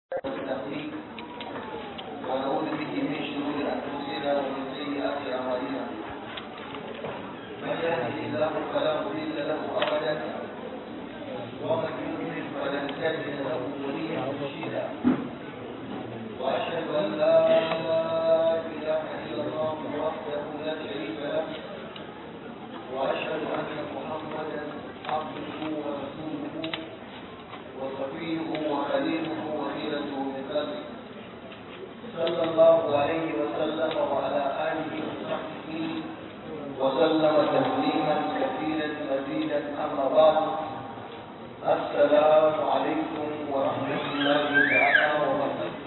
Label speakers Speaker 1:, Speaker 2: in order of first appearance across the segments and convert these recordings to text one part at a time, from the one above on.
Speaker 1: التحقيق ونعوذ به من شرور انفسنا ومن سيئات اعمالنا من يهده الله فلا مضل له ابدا ومن يضلل فلن تجد له وليا مرشدا واشهد ان لا اله الا الله وحده لا شريك له واشهد ان محمدا عبده ورسوله وصفيه وخليله وخيرته من خلقه صلى الله عليه وسلم وعلى اله وصحبه وسلم تسليما كثيرا مزيدا اما بعد السلام عليكم ورحمه الله تعالى وبركاته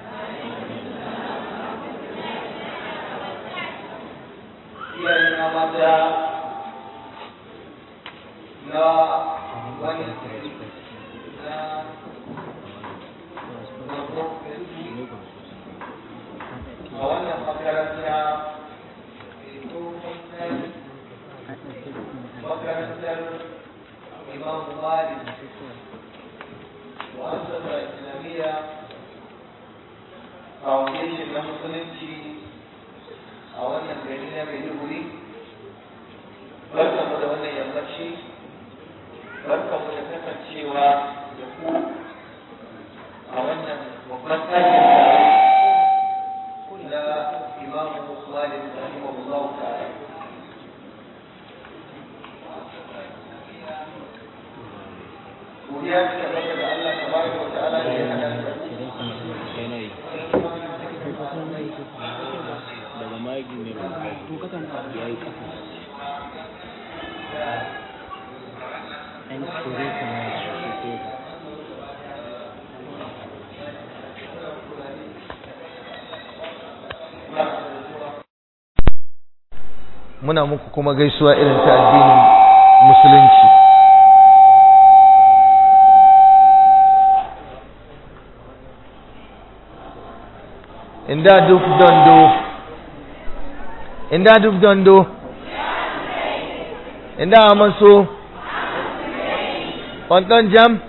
Speaker 1: iyayen mata na wani na a wannan makaranta makarantar imam malik mu'assasa islamiyya foundation na musulunci a wannan gari na maiduguri barkanmu da wannan yammaci barkanmu da kasancewa da ku a wannan babban ɗakin da na imam malik rahimahullah ta'ala godiya ta tabbata da Allah tabaraka wa ta'ala da ya hada da
Speaker 2: daga magi ne ya yi kasa ɗan kure kuma ya shi
Speaker 1: muna muku kuma gaisuwa irin ta addinin musulunci inda duk dondo inda duk dondo inda amaso onton jam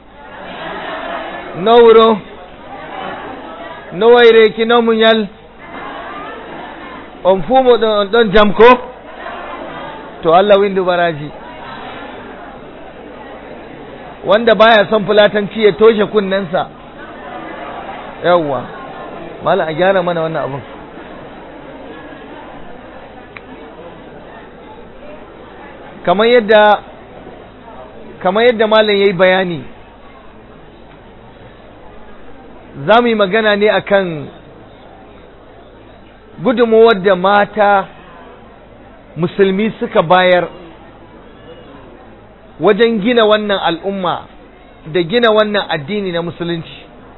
Speaker 1: no wuro no wayreki no munyal on fumo ɗon on ɗon jam ko to Allah windu baraji wanda baya son fulatanci ya toshe kunnensa yawwa mala a gyara mana wannan abun kamar yadda kamar yadda malam yayi bayani za mu yi magana ne akan gudunmawar da mata musulmi suka bayar wajen gina wannan al'umma da gina wannan addini na musulunci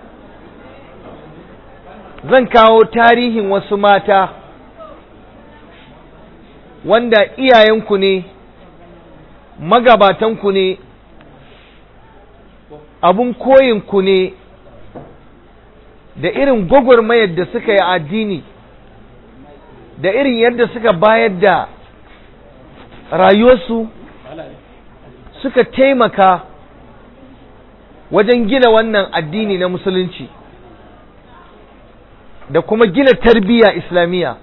Speaker 1: zan kawo tarihin wasu mata wanda iyayenku ne magabatanku ne abun koyinku ne da irin gwagwarmayar da suka yi addini da irin yadda suka bayar da rayuwarsu suka taimaka wajen gina wannan addini na musulunci da kuma gina tarbiyya islamiyya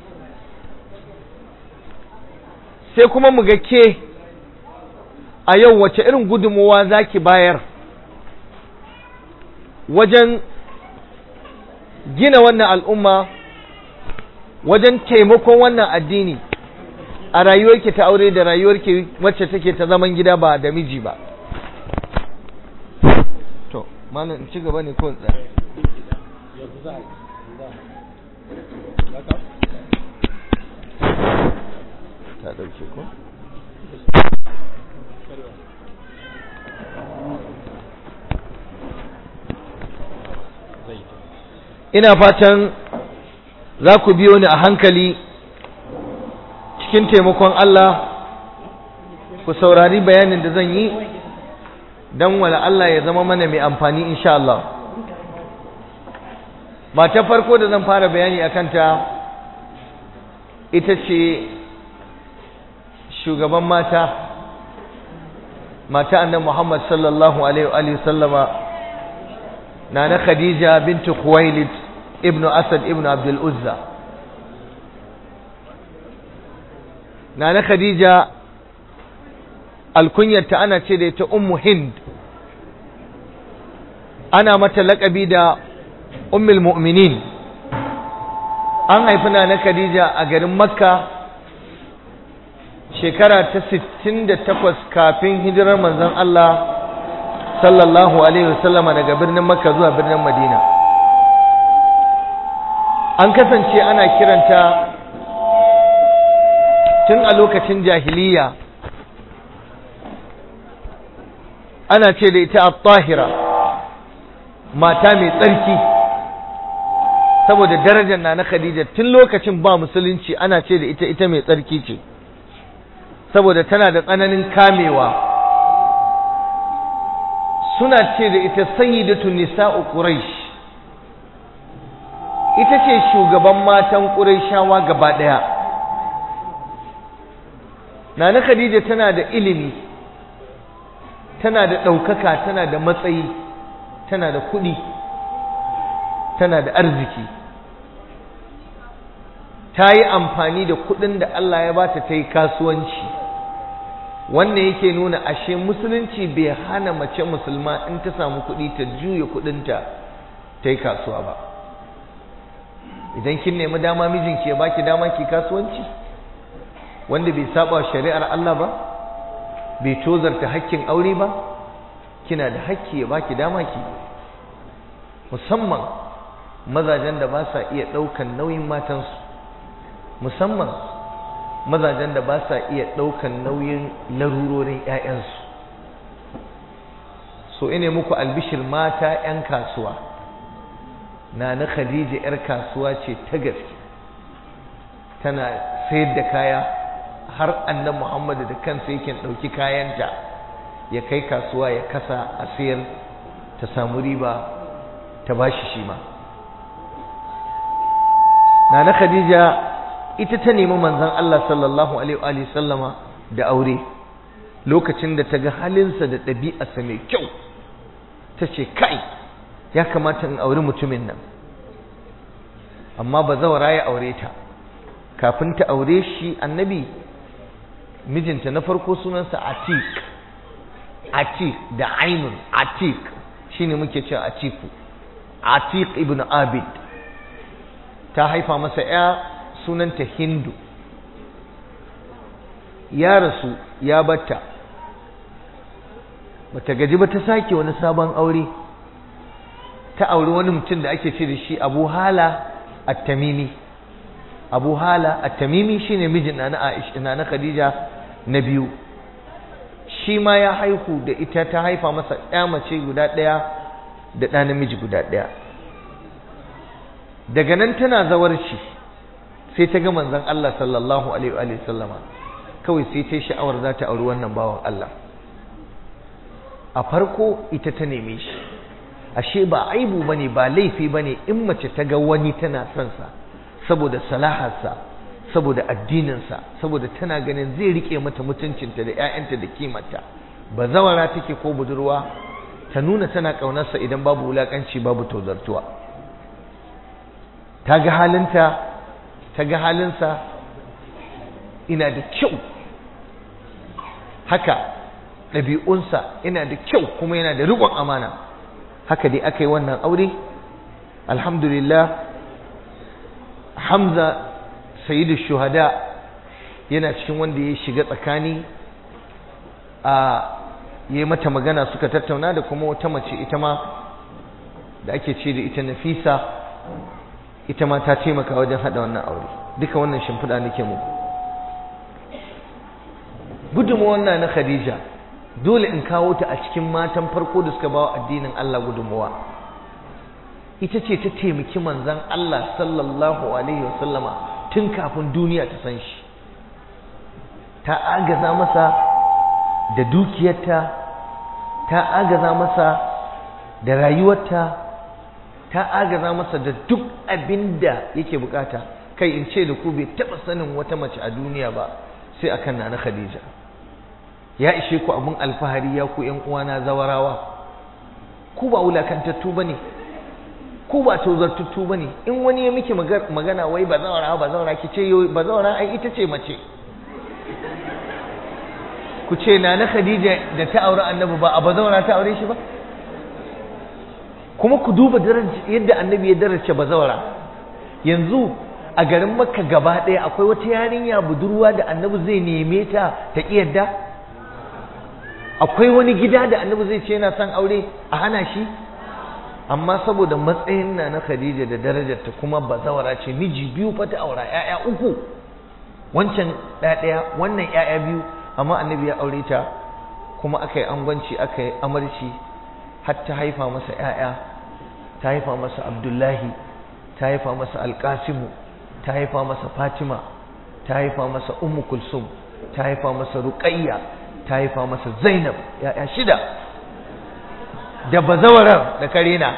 Speaker 1: sai kuma mu ga ke a yau wace irin gudunmuwa za ki bayar wajen gina wannan al'umma wajen taimakon wannan addini a rayuwarki ta aure da rayuwarki wacce take ta zaman gida ba da miji ba to malam ci gaba ne ko tsaya ta dauke ko ina fatan za ku biyo ni a hankali cikin taimakon Allah ku saurari bayanin da zan yi don wala Allah ya zama mana mai amfani insha Allah mata farko da zan fara bayani a kanta ita ce shugaban mata mata annan Muhammad sallallahu alaihi wa sallama nana khadija bintu khuwailid ibnu asad ibnu abdul uzza nana khadija alkunyarta ana ce da ita ummu hind ana mata laƙabi da ummul mu'minin an haifi nana khadija a garin makka shekara ta 68 kafin hijirar manzon Allah sallallahu alaihi wasallama daga birnin makka zuwa birnin madina an kasance ana kiranta tun a lokacin jahiliya ana ce da ita at-tahira mata mai tsarki saboda darajar na na khadija tun lokacin ba musulunci ana ce da ita ita mai tsarki ce saboda tana da tsananin kamewa suna ce da ita sayyidatu nisa'u quraish ita ce shugaban matan qurayshawa gaba daya nana khadija tana da ilimi tana da ɗaukaka tana da matsayi tana da kuɗi tana da arziki ta yi amfani da kuɗin da Allah ya bata ta yi kasuwanci wannan yake nuna ashe musulunci bai hana mace musulma in ta samu kuɗi ta juya kuɗinta ta yi kasuwa ba idan kin nemi dama mijinki ya baki dama ki kasuwanci wanda bai saba shari'ar Allah ba bai tozarta hakkin aure ba kina da hakki ya baki dama ki musamman mazajen da ba sa iya ɗaukan nauyin matansu musamman mazajen da ba sa iya ɗaukan nauyin larurorin 'ya'yansu so ine muku albishir mata 'yan kasuwa na na khadija 'yar kasuwa ce ta gaske tana sayar da kaya har annan muhammadu da kansa yake ɗauki kayanta ya kai kasuwa ya kasa a sayar ta samu riba ta bashi shi ma na na khadija ita ta nemi manzon Allah sallallahu alaihi wa sallama da aure lokacin da ta ga halinsa da ɗabi'arsa mai kyau ta ce kai ya kamata in auri mutumin nan amma ba zawara ya aure ta kafin ta aure shi annabi mijinta na farko sunansa atik atik da ainun atik shine muke cewa atiku atik ibn abid ta haifa masa ya sunanta hindu ya rasu ya batta bata gaji ba ta sake wani sabon aure ta auri wani mutum da ake ce da shi abu hala at-tamimi abu hala at-tamimi shine mijin na Aisha na Khadija na biyu shi ma ya haihu da ita ta haifa masa ɗaya mace guda ɗaya da ɗa namiji guda ɗaya daga nan tana zawarci sai ta ga manzon Allah sallallahu alaihi wa sallama kawai sai ta sha'awar za ta auri wannan bawan Allah a farko ita ta neme shi ashe ba aibu bane ba laifi bane in mace ta ga wani tana son sa saboda salaharsa saboda addininsa saboda tana ganin zai rike mata mutuncinta da ƴaƴanta da kimarta ba zawara take ko budurwa ta nuna tana ƙaunarsa idan babu wulaƙanci babu tozartuwa ta ga halinta ta ga halinsa ina da kyau haka ɗabi'unsa ina da kyau kuma yana da riƙon amana haka dai aka yi wannan aure alhamdulillah hamza sayyidu shuhada yana cikin wanda ya shiga tsakani a yi mata magana suka tattauna da kuma wata mace ita ma da ake ce da ita nafisa ita ma ta taimaka wajen haɗa wannan aure duka wannan shimfiɗa nake muku gudunmuwan na na khadija dole in kawo ta a cikin matan farko da suka bawa addinin Allah gudunmuwa ita ce ta taimaki manzan Allah sallallahu alaihi wasallama tun kafin duniya ta san shi ta agaza masa da dukiyarta ta agaza masa da rayuwarta ta agaza masa da duk abin da yake bukata kai in ce da ku bai taɓa sanin wata mace a duniya ba sai akan na na Khadija ya ishe ku abin alfahari ya ku ƴan uwana zawarawa ku ba wulakantattu bane ku ba tozartattu bane in wani ya miki magana wai ba zaura ba zaura ki ce ba zaura ai ita ce mace ku ce na na Khadija da ta aure annabi ba a ba zaura ta aure shi ba kuma ku duba yadda annabi ya daraja bazawara yanzu a garin makka gaba ɗaya akwai wata yarinya budurwa da annabi zai neme ta ta yadda akwai wani gida da annabi zai ce yana son aure a hana shi amma saboda matsayin na na khadija da darajarta kuma bazawara ce miji biyu fa ta aura ƴaƴa uku wancan ɗaya wannan ƴaƴa biyu amma annabi ya aure ta kuma aka yi angwanci aka yi amarci har ta haifa masa ‘ya'ya ta haifa masa abdullahi ta haifa masa alƙasimu ta haifa masa fatima ta haifa masa ummu kulsum ta haifa masa ruƙayya ta haifa masa zainab ‘ya'ya shida da bazawarar da karena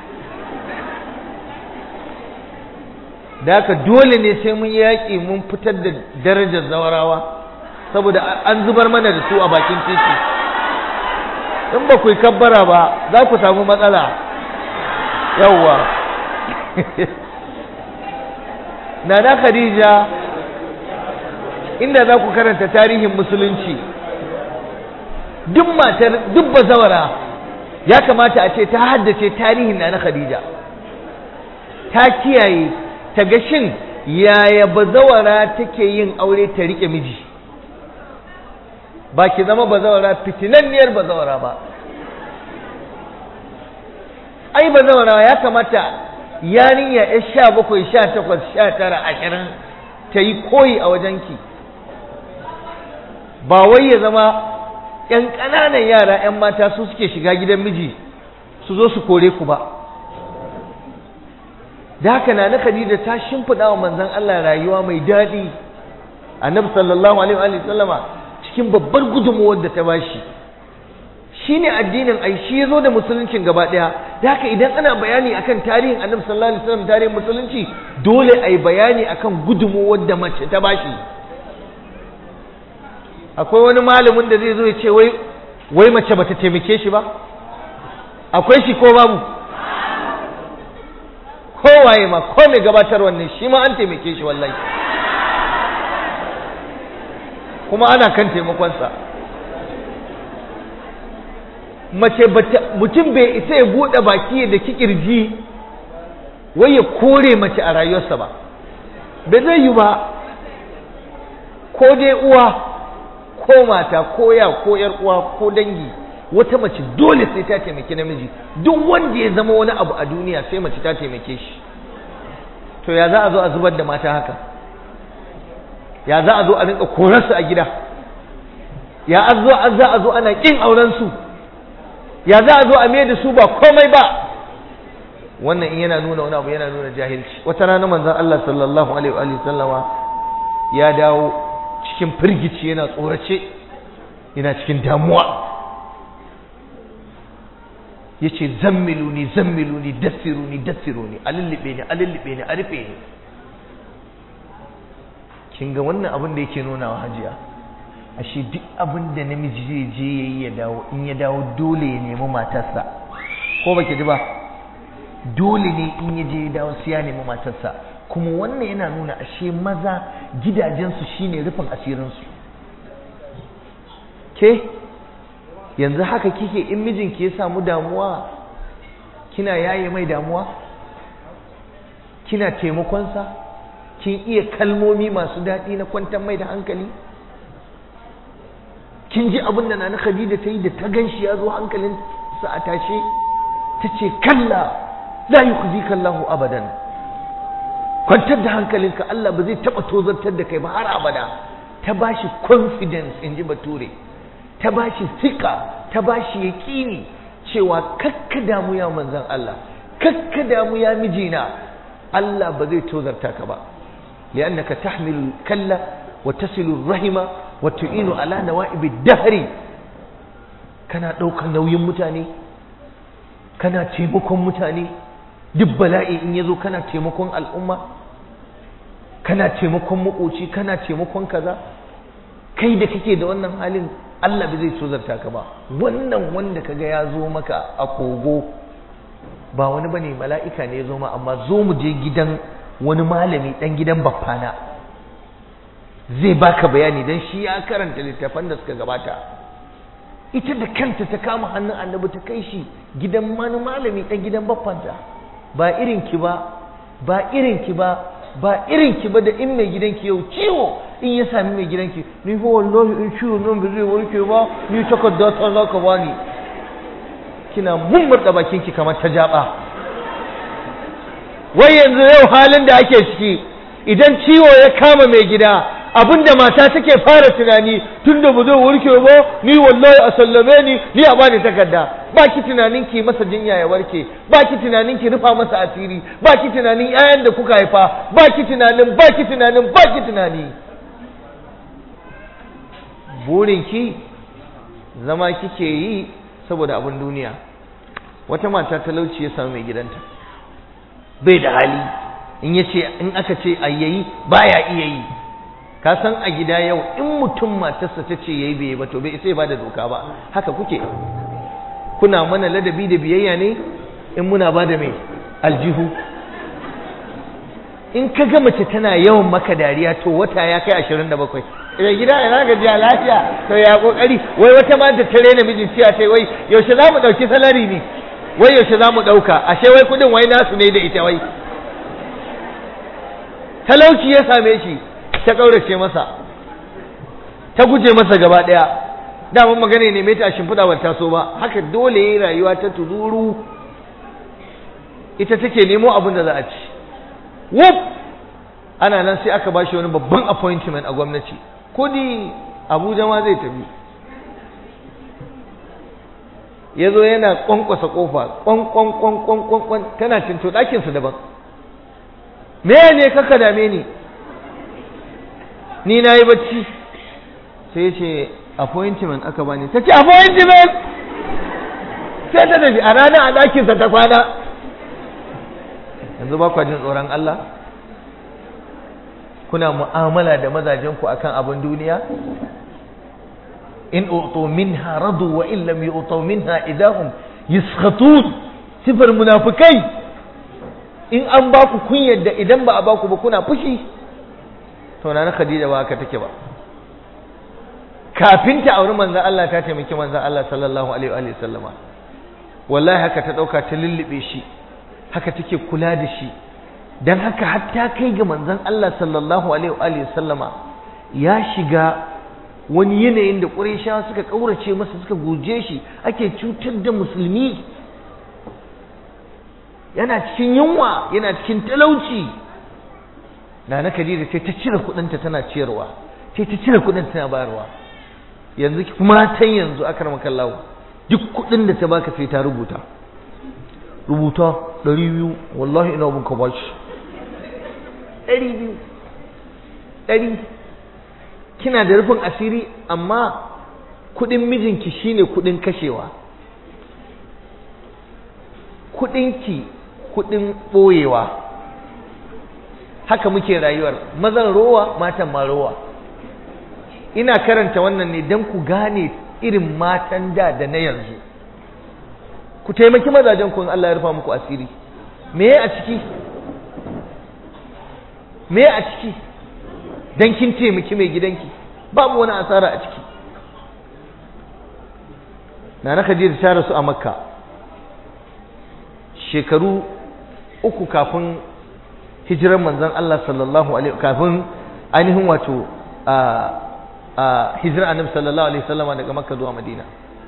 Speaker 1: da haka dole ne sai mun yaƙi mun fitar da darajar zawarawa saboda an zubar mana da su a bakin titi in ba ku yi kabbara ba za ku samu matsala yawwa nana khadija inda za ku karanta tarihin musulunci duk matar duk bazawara ya kamata a ce ta haddace tarihin nana khadija ta kiyaye ta ga shin yaya bazawara take yin aure ta rike miji ba ki zama bazawara fitinanniyar bazawara ba ai bazawara ya kamata yarinya ya sha bakwai sha takwas sha tara ashirin ta yi koyi a wajenki ba wai ya zama ‘yan ƙananan yara ‘yan mata su suke shiga gidan miji su zo su kore ku ba da haka na na Khadija ta shimfiɗa wa manzon Allah rayuwa mai daɗi annabi sallallahu alaihi wa sallama cikin babbar gudunmuwar da ta bashi shine addinin ai shi yazo da musuluncin gaba daya da haka idan ana bayani akan tarihin annabi sallallahu alaihi wasallam tarihin musulunci dole ai bayani akan gudunmuwar da mace ta bashi akwai wani malamin da zai zo ya ce wai wai mace bata taimake shi ba akwai shi ko babu kowaye ma ko mai gabatar wannan shi ma an taimake shi wallahi kuma ana kan taimakonsa mace mutum bai isa ya buɗe baki da kikirji wai ya kore mace a rayuwarsa ba bai zai yi ba ko dai uwa ko mata ko ya ko yar uwa ko dangi wata mace dole sai ta taimaki namiji duk wanda ya zama wani abu a duniya sai mace ta taimake shi to ya za a zo a zubar da mata haka ya za a zo a rinka korarsu a gida ya za a zo ana kin auren su ya za a zo a mai da su ba komai ba wannan in yana nuna wani abu yana nuna jahilci wata rana manzon Allah sallallahu alaihi wa sallama ya dawo cikin firgici yana tsorace yana cikin damuwa yace zammiluni zammiluni dassiruni dassiruni alillibe ni alillibe ni a rufe ni kin ga wannan abin da yake nuna wa hajiya ashe duk abin da namiji zai je yayi ya dawo in ya dawo dole ya nemi matarsa ko baki ji ba dole ne in ya je ya dawo sai ya nemi matarsa kuma wannan yana nuna ashe maza gidajensu shine rufin asirinsu ke yanzu haka kike in mijinki ya samu damuwa kina yaye mai damuwa kina taimakonsa kin iya kalmomi masu daɗi na kwantar mai da hankali kin ji abin da nana Khadija ta yi da ta ganshi ya zo hankalin sa a tashe ta ce kalla la yukhzika Allahu abadan kwantar da hankalinka Allah ba zai taba tozartar da kai ba har abada ta bashi confidence in ji bature ta bashi sika ta bashi yaƙini cewa kakka damu ya manzan Allah kakka damu ya mijina Allah ba zai tozarta ka ba li'annaka tahmilu kalla wa tasilu rahima wa tu'inu ala nawa'ibi dahri kana ɗaukar nauyin mutane kana taimakon mutane duk bala'i in yazo kana taimakon al'umma kana taimakon makoci kana taimakon kaza kai da kake da wannan halin Allah bai zai tozarta ka ba wannan wanda kaga ya zo maka a kogo ba wani bane mala'ika ne ya zo ma amma zo mu je gidan wani malami dan gidan baffana zai baka bayani dan shi ya karanta littafan da suka gabata ita da kanta ta kama hannun annabi ta kai shi gidan wani malami dan gidan baffanta ba irin ki ba ba irin ki ba ba irin ki ba da in mai gidanki yau ciwo in ya sami mai gidanki ni fa wallahi in ciwo nan ba zai warke ba ni takarda ta za ka bani kina mummurda bakin ki kamar ta jaba wai yanzu yau halin da ake ciki idan ciwo ya kama mai gida abinda mata take fara tunani tunda ba zai warke ba ni wallahi a sallame ni ni a bani takarda ba ki tunanin ki masa jinya ya warke ba ki tunanin ki rufa masa asiri ba ki tunanin ƴaƴan da kuka haifa ba ki tunanin ba ki tunanin ba ki tunani burin ki zama kike yi saboda abin duniya wata mata talauci ya samu mai gidanta bai da hali in yace in aka ce ayyayi baya iya yi ka san a gida yau in mutum matarsa ta ce yayi bai ba to bai sai ba da doka ba haka kuke kuna mana ladabi da biyayya ne in muna ba da mai aljihu in ka ga mace tana yawan maka dariya to wata ya kai ashirin da bakwai idan gida ina gajiya lafiya to ya kokari wai wata ma da tare namijin cewa sai wai yaushe za mu ɗauki salari ne wai yaushe za mu ɗauka ashe wai kuɗin wai nasu ne da ita wai talauci ya same shi ta ƙaurace masa ta guje masa gaba ɗaya daman magana ne mai ta shimfiɗa ba taso ba haka dole yi rayuwa ta tuzuru ita take nemo abin da za a ci wuf ana nan sai aka bashi wani babban appointment a gwamnati kudi abuja ma zai tafi ya zo yana kwankwasa kofa kwankwankwankwankwan tana cinto ɗakinsa daban me ne kaka dame ni ni na yi bacci sai ce appointment aka bani ta ce appointment sai ta tafi a ranar a ɗakinsa ta kwana yanzu ba kwa jin tsoron Allah kuna mu'amala da mazajenku akan abin duniya in utu minha radu wa in lam yu'tu minha idahum yaskhatun sifar munafikai in an ba ku kun yadda idan ba a ba ku ba kuna fushi to na Khadija ba haka take ba kafin ta auri manzon Allah ta taimaki manzon Allah sallallahu alaihi wa sallama wallahi haka ta dauka ta lullube shi haka take kula da shi dan haka hatta kai ga manzon Allah sallallahu alaihi wa sallama ya shiga wani yanayin da Qurayshawa suka kaurace masa suka guje shi ake cutar da musulmi yana cikin yunwa yana cikin talauci Nana Khadija sai ta cire kudinta tana ciyarwa sai ta cire kudin tana bayarwa yanzu matan yanzu akramaka Allah duk kudin da ta baka sai ta rubuta rubuta ɗari biyu wallahi ina bin ka bashi ɗari biyu ɗari kina da rufin asiri amma kuɗin mijinki shine kuɗin kashewa kuɗinki kuɗin ɓoyewa haka muke rayuwar mazan rowa matan ma rowa ina karanta wannan ne don ku gane irin matan da da na yanzu ku taimaki mazajen ku in Allah ya rufa muku asiri me a ciki me a ciki dan kin taimaki mai gidanki babu wani asara a ciki Nana Khadija ta rasu a Makka shekaru uku kafin hijirar manzon Allah sallallahu alaihi kafin ainihin wato a a hijirar Annabi sallallahu alaihi wasallama daga Makka zuwa Madina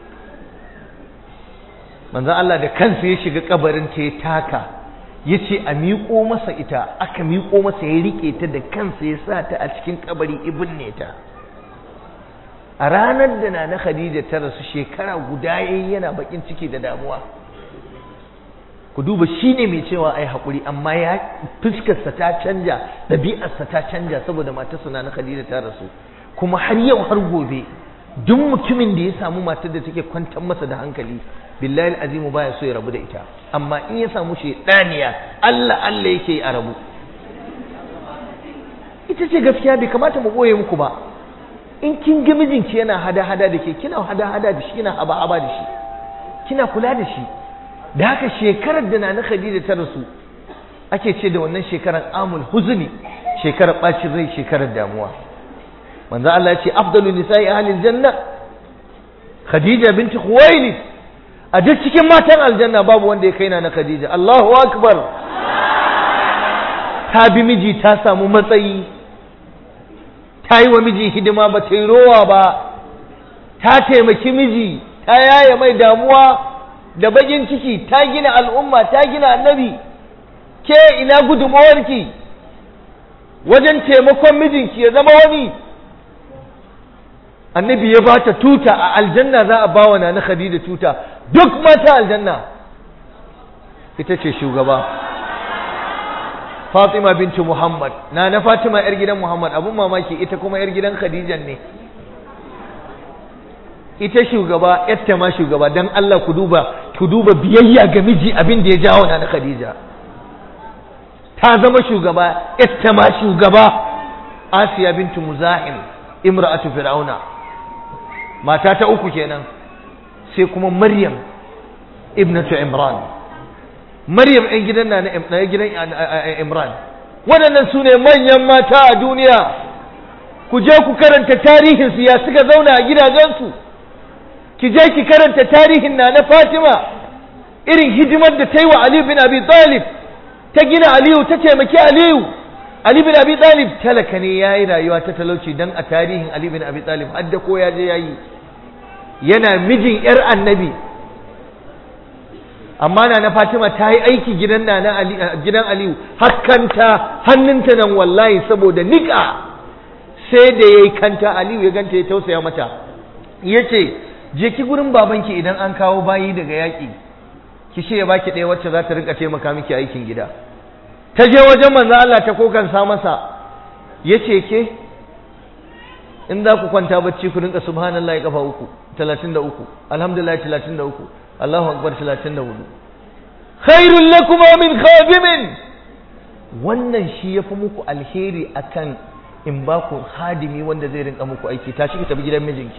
Speaker 1: manzon Allah da kansa ya shiga kabarin ta ya taka ya ce a miƙo masa ita aka miƙo masa ya riƙe ta da kansa ya sa ta a cikin kabari ibn ne ta a ranar da na na Khadija ta rasu shekara guda yayi yana bakin ciki da damuwa ku duba shi ne mai cewa ai haƙuri amma ya fuskarsa ta canja ɗabi'arsa ta canja saboda matarsa na na Khadija ta rasu kuma har yau har gobe duk mutumin da ya samu matar da take kwantar masa da hankali billahi azimu baya so ya rabu da ita amma in ya samu shedaniya Allah Allah yake a rabu ita ce gaskiya bai kamata mu boye muku ba in kin ga mijinki yana hada-hada da ke kina hada-hada da shi kina haba-haba da shi kina kula da shi da haka shekarar da na Khadija ta rasu ake ce da wannan shekarar amul huzni shekarar bacin rai shekarar damuwa manzo Allah ya ce afdalu nisa'i ahlil janna Khadija binti Khuwailid a duk cikin matan aljanna babu wanda ya kai na Khadija Allahu akbar ta bi miji ta samu matsayi ta yi wa miji hidima ba ta yi rowa ba ta taimaki miji ta yaya mai damuwa da bakin ciki ta gina al'umma ta gina annabi ke ina gudunmawarki wajen taimakon mijinki ya zama wani annabi ya bata tuta a aljanna za a bawa na khadija tuta duk mata aljanna ita ce shugaba Fatima bintu Muhammad na na Fatima yar gidan Muhammad abun mamaki ita kuma yar gidan Khadija ne ita shugaba yarta ma shugaba dan Allah ku duba ku duba biyayya ga miji abin da ya jawo na na Khadija ta zama shugaba yarta ma shugaba Asiya bintu Muzahim imra'atu fir'auna mata ta uku kenan sai kuma Maryam ibnatu Imran Maryam ɗan gidan na na gidan Imran waɗannan su ne manyan mata a duniya ku je ku karanta tarihinsu ya suka zauna a gidajensu ki je ki karanta tarihin na na Fatima irin hidimar da ta yi wa Ali bin Abi Talib ta gina Aliyu ta taimaki Aliyu Ali bin Abi Talib talaka ne ya yi rayuwa ta talauci dan a tarihin Ali bin Abi Talib har da ko ya je ya yi yana mijin 'yar annabi amma na na Fatima ta yi aiki gidan na na Ali gidan Aliyu hakkanta hannunta nan wallahi saboda nika sai da yayi kanta Aliyu ya ganta ya tausaya mata yace je ki gurin babanki idan an kawo bayi daga yaƙi ki ce ya baki ɗaya wacce za ta rika taimaka miki aikin gida ta je wajen manzo Allah ta kokansa masa yace ke in za ku kwanta bacci ku rinka subhanallahi kafa uku 33 alhamdulillah 33 Allahu akbar 34 khairul lakum min khadimin wannan shi yafi muku alheri akan in ba ku hadimi wanda zai rinka muku aiki tashi ki tafi gidan mijinki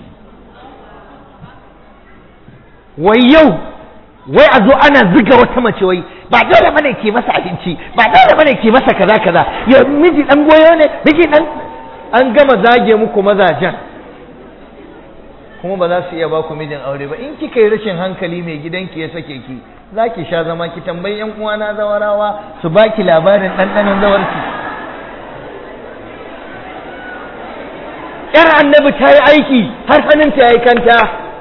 Speaker 1: wai yau wai a zo ana ziga wata mace wai ba dole bane ke masa abinci ba dole bane ke masa kaza kaza ya miji dan goyo ne miji dan an gama zage muku mazajen kuma ba za su iya ba ku mijin aure ba in kika yi rashin hankali mai gidanki ya sake ki za ki sha zama ki tambayi yan uwana zawarawa su baki labarin ɗanɗanon zawarki yar annabi ta yi aiki har hannunta ya yi kanta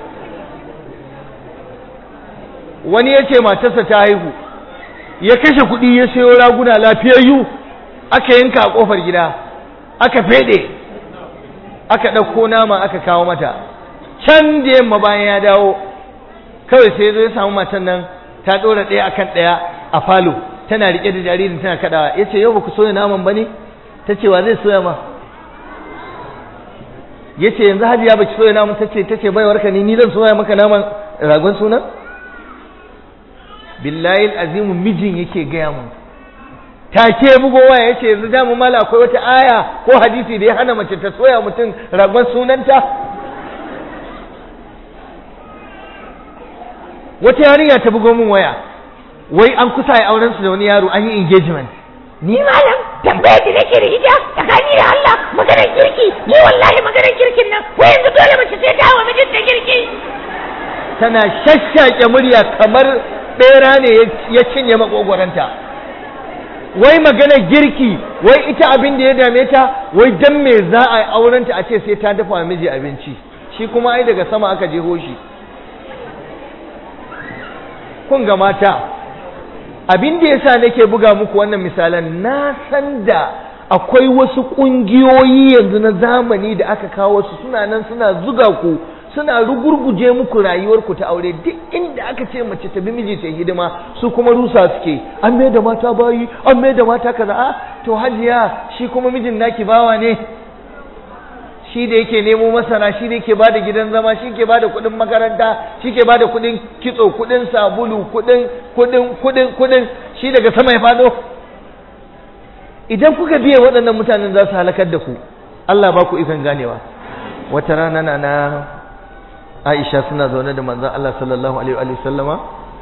Speaker 1: wani ya ce matarsa ta haihu ya kashe kuɗi ya sayo raguna lafiyayyu aka yanka a ƙofar gida aka feɗe aka ɗauko nama aka kawo mata can da yamma bayan ya dawo kawai sai zo ya samu matan nan ta ɗora ɗaya akan ɗaya a falo tana riƙe da jaririn tana kaɗawa ya ce yau ba ku soya naman ba ne ta ce wa zai soya ma ya ce yanzu hajiya ba ki soya naman ta ce ta ce baiwarka ne ni zan soya maka naman ragon sunan billahi azimu mijin yake gaya mu take bugo waya yace yanzu da mu mala akwai wata aya ko hadisi da ya hana mace ta soya mutum ragon sunanta wata yarinya ta bugo min waya wai an kusa yi auren su da wani yaro an yi engagement
Speaker 3: ni malam tambayar da nake da ita tsakani da Allah maganar kirki ni wallahi maganar kirkin nan wai yanzu dole mace sai ta wa mijinta kirki
Speaker 1: tana shashshake murya kamar bera ne ya cinye makogwaranta wai maganar girki wai ita abin da ya dame ta wai dan me za a yi aurenta a ce sai ta dafa wa miji abinci shi kuma ai daga sama aka jeho shi kun ga mata abin da yasa nake buga muku wannan misalan na san da akwai wasu ƙungiyoyi yanzu na zamani da aka kawo su suna nan suna zuga ku suna rugurguje muku rayuwarku ta aure duk inda aka ce mace ta bi miji ta hidima su kuma rusa suke an mai da mata bayi an mai da mata kaza a to hajiya shi kuma mijin naki bawa ne shi da yake nemo masara shi da yake bada gidan zama shi ke bada kuɗin makaranta shi ke bada kuɗin kitso kuɗin sabulu kuɗin kuɗin kuɗin kuɗin shi daga sama ya fado idan kuka biye waɗannan mutanen za su halakar da ku Allah ba ku ikon ganewa wata rana na na Aisha suna zaune da manzon Allah sallallahu alaihi wa sallama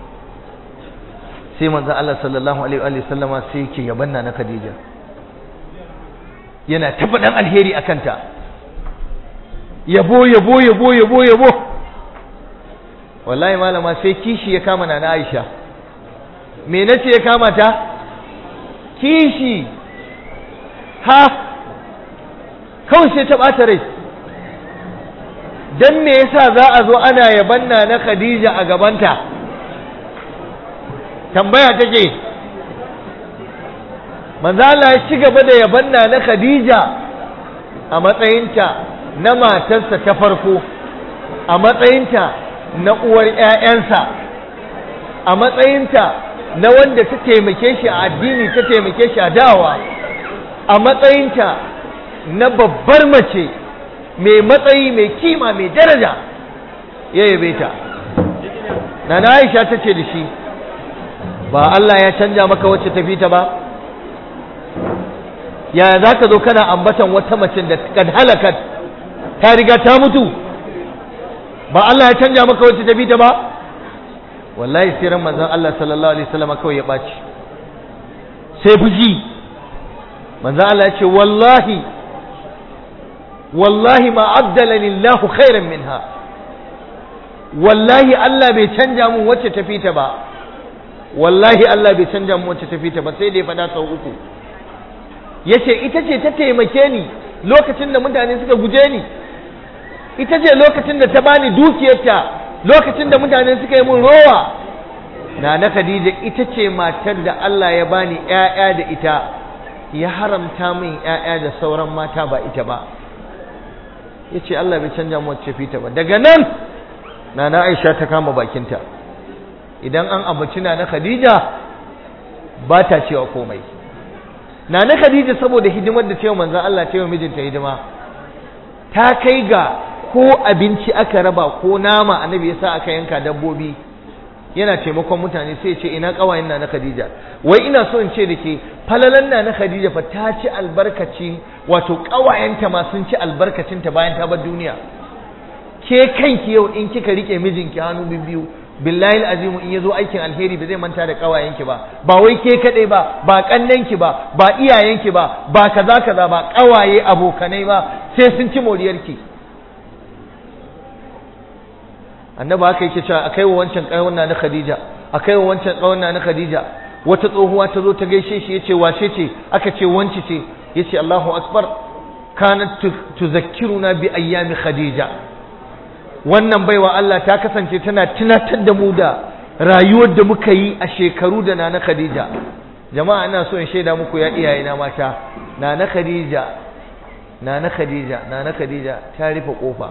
Speaker 1: sai manzon Allah sallallahu alaihi wa sallama sai yake yabanna na Khadija yana tabbadan alheri akan ta yabo yabo yabo yabo yabo wallahi malama sai kishi ya kama na Aisha me nace ya kama ta kishi ha kawai sai ta bata rai dan me yasa za a zo ana yabanna na Khadija a gabanta tambaya take manzo Allah ya ci gaba da yabanna na Khadija a matsayinta na matarsa ta farko a matsayinta na uwar ƴaƴansa a matsayinta na wanda ta taimake shi a addini ta taimake shi a dawa a matsayinta na babbar mace mai matsayi mai kima mai daraja ya yabe ta na na aisha ta ce da shi ba Allah ya canja maka wacce tafi ta ba yaya za ka zo kana ambatan wata mace da kad halakat ta riga ta mutu ba Allah ya canja maka wacce tafi ta ba wallahi siran manzon Allah sallallahu alaihi wasallam kawai ya ɓaci sai fuji manzon Allah ya ce wallahi wallahi ma abdalani Allah khairan minha wallahi Allah bai canja mun wacce tafi ta ba wallahi Allah bai canja mun wacce tafi ta ba sai da ya faɗa sau uku yace ita ce ta taimake ni lokacin da mutane suka guje ni ita ce lokacin da ta bani dukiyarta lokacin da mutane suka yi mun rowa na na Khadija ita ce matar da Allah ya bani ƴaƴa da ita ya haramta min ƴaƴa da sauran mata ba ita ba yace Allah bai canja mu wacce fita ba daga nan nana Aisha ta kama bakinta idan an abaci nana Khadija ba ta cewa komai nana Khadija saboda hidimar da cewa manzon Allah cewa mijinta hidima ta kai ga ko abinci aka raba ko nama annabi yasa aka yanka dabbobi yana taimakon mutane sai ya ce ina kawayen na na Khadija wai ina so in ce da ke falalan na na Khadija fa ta ci albarkaci wato kawayenta ma sun ci albarkacin ta bayan ta bar duniya ke kanki yau in kika rike mijinki hannu biyu billahi azimu in yazo aikin alheri ba zai manta da kawayenki ba ba wai ke kadai ba ba kannenki ba ba iyayenki ba ba kaza kaza ba kawaye abokanai ba sai sun ci moriyarki annabi haka yake cewa akai wa wancan kawon na Khadija akai wa wancan kawon na Khadija wata tsohuwa ta zo ta gaishe shi yace wace ce aka ce wanci ce yace Allahu akbar kanat tuzakkiruna bi ayyami Khadija wannan baiwa Allah ta kasance tana tunatar da mu da rayuwar da muka yi a shekaru da nana Khadija jama'a ina so in shaida muku ya iyaye na mata nana Khadija nana Khadija nana Khadija ta rufe kofa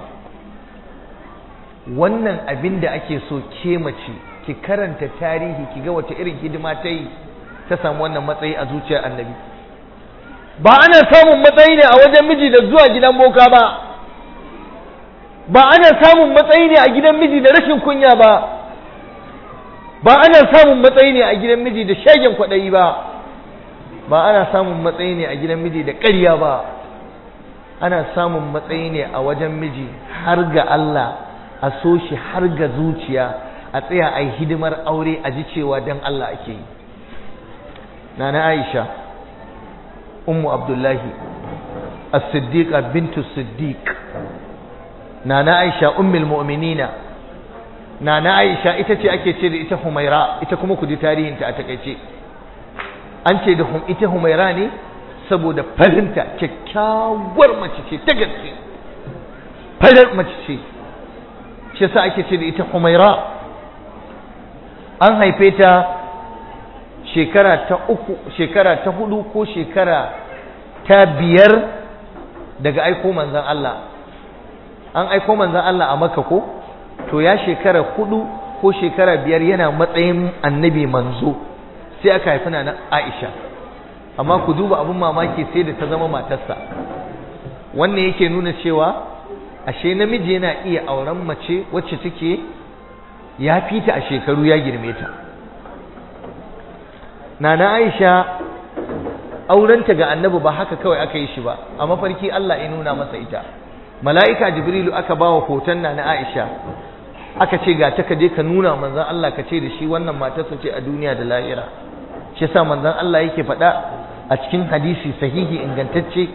Speaker 1: wannan abin da ake so ke mace ki karanta tarihi ki ga wace irin hidima ta yi ta samu wannan matsayi a zuciyar annabi ba ana samun matsayi ne a wajen miji da zuwa gidan boka ba ba ana samun matsayi ne a gidan miji da rashin kunya ba ba ana samun matsayi ne a gidan miji da shagen kwaɗayi ba ba ana samun matsayi ne a gidan miji da ƙarya ba ana samun matsayi ne a wajen miji har ga Allah a so shi har ga zuciya a tsaya a yi hidimar aure a ji cewa don Allah ake yi nana Aisha ummu Abdullahi as-siddiqa bintu siddiq nana Aisha ummul mu'minina nana Aisha ita ce ake ce da ita Humaira ita kuma ku ji tarihinta a takaice an ce da ita Humaira ne saboda farinta kyakkyawar mace ce ta gaske farar mace ce shi yasa ake ce da ita Humaira an haife ta shekara ta uku shekara ta hudu ko shekara ta biyar daga aiko manzan Allah an aiko manzan Allah a Makka ko to ya shekara hudu ko shekara biyar yana matsayin annabi manzo sai aka haifi na Aisha amma ku duba abin mamaki sai da ta zama matarsa wannan yake nuna cewa ashe namiji yana iya auren mace wacce take ya fita a shekaru ya girme ta nana Aisha aurenta ga annabi ba haka kawai aka yi shi ba a mafarki Allah ya nuna masa ita mala'ika jibrilu aka bawa hoton na na Aisha aka ce ga ta kaje ka nuna manzon Allah ka ce da shi wannan matarsa ce a duniya da lahira shi yasa manzon Allah yake faɗa a cikin hadisi sahihi ingantacce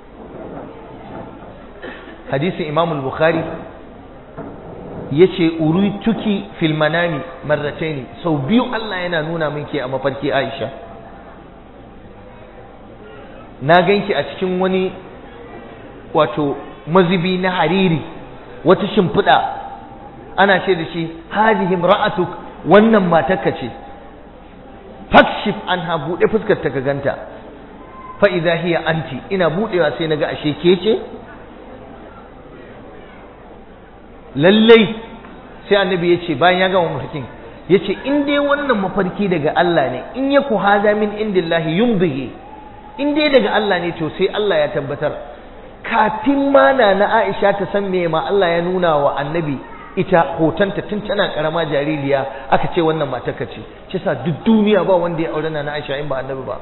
Speaker 1: hadisin Imam al-Bukhari yace urituki fil manami marrataini sau biyu Allah yana nuna min ke a mafarki Aisha na ganki a cikin wani wato mazubi na hariri wata shimfiɗa ana ce da shi hadhihi imra'atuk wannan matarka ce fakshif anha buɗe fuskar ta ka ganta fa idza hiya anti ina buɗewa sai naga ashe ke ce lallai sai annabi ya ce bayan ya gama mafarkin ya ce in dai wannan mafarki daga Allah ne in ya ku haza min indillahi yumbihi in dai daga Allah ne to sai Allah ya tabbatar kafin ma na na Aisha ta san me ma Allah ya nuna wa annabi ita hotonta tun tana karama jaririya aka ce wannan matarka ce shi sa duk duniya ba wanda ya aure na na Aisha in ba annabi ba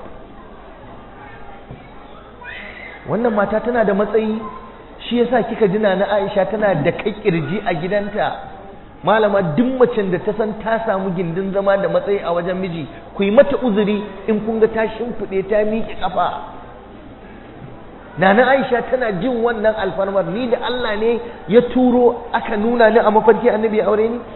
Speaker 1: wannan mata tana da matsayi shi yasa kika ji na Aisha tana da kai kirji a gidanta malama duk macen da ta san ta samu gindin zama da matsayi a wajen miji ku yi mata uzuri in kun ga ta shimfiɗe ta miƙe ƙafa Nana Aisha tana jin wannan alfarmar ni da Allah ne ya turo aka nuna ni a mafarki annabi aure ni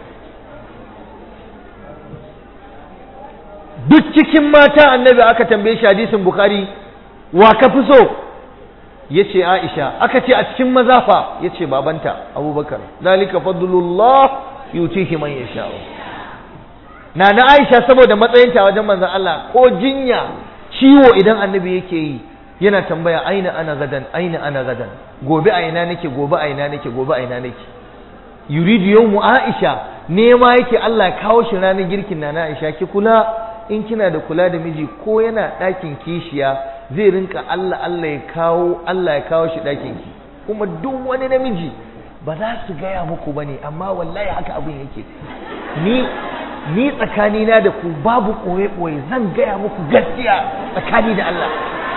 Speaker 1: duk cikin mata annabi aka tambaye shi hadisin Bukhari wa ka fi so yace Aisha aka ce a cikin maza fa yace babanta Abubakar dalika fadlullah yutihi man yasha Nana Aisha saboda matsayinta wajen manzon Allah ko jinya ciwo idan annabi yake yi yana tambaya aina ana gadan aina ana gadan gobe a ina nake gobe a ina nake gobe a ina nake yuridu yawmu Aisha nema yake Allah ya kawo shi ranar girkin Nana Aisha ki kula in kina da kula da miji ko yana ɗakin kishiya zai rinka Allah Allah ya kawo Allah ya kawo shi ɗakin ki kuma duk wani namiji ba za su gaya muku bane amma wallahi haka abin yake ni ni tsakanina da ku babu ɓoye-ɓoye zan gaya muku gaskiya tsakani da Allah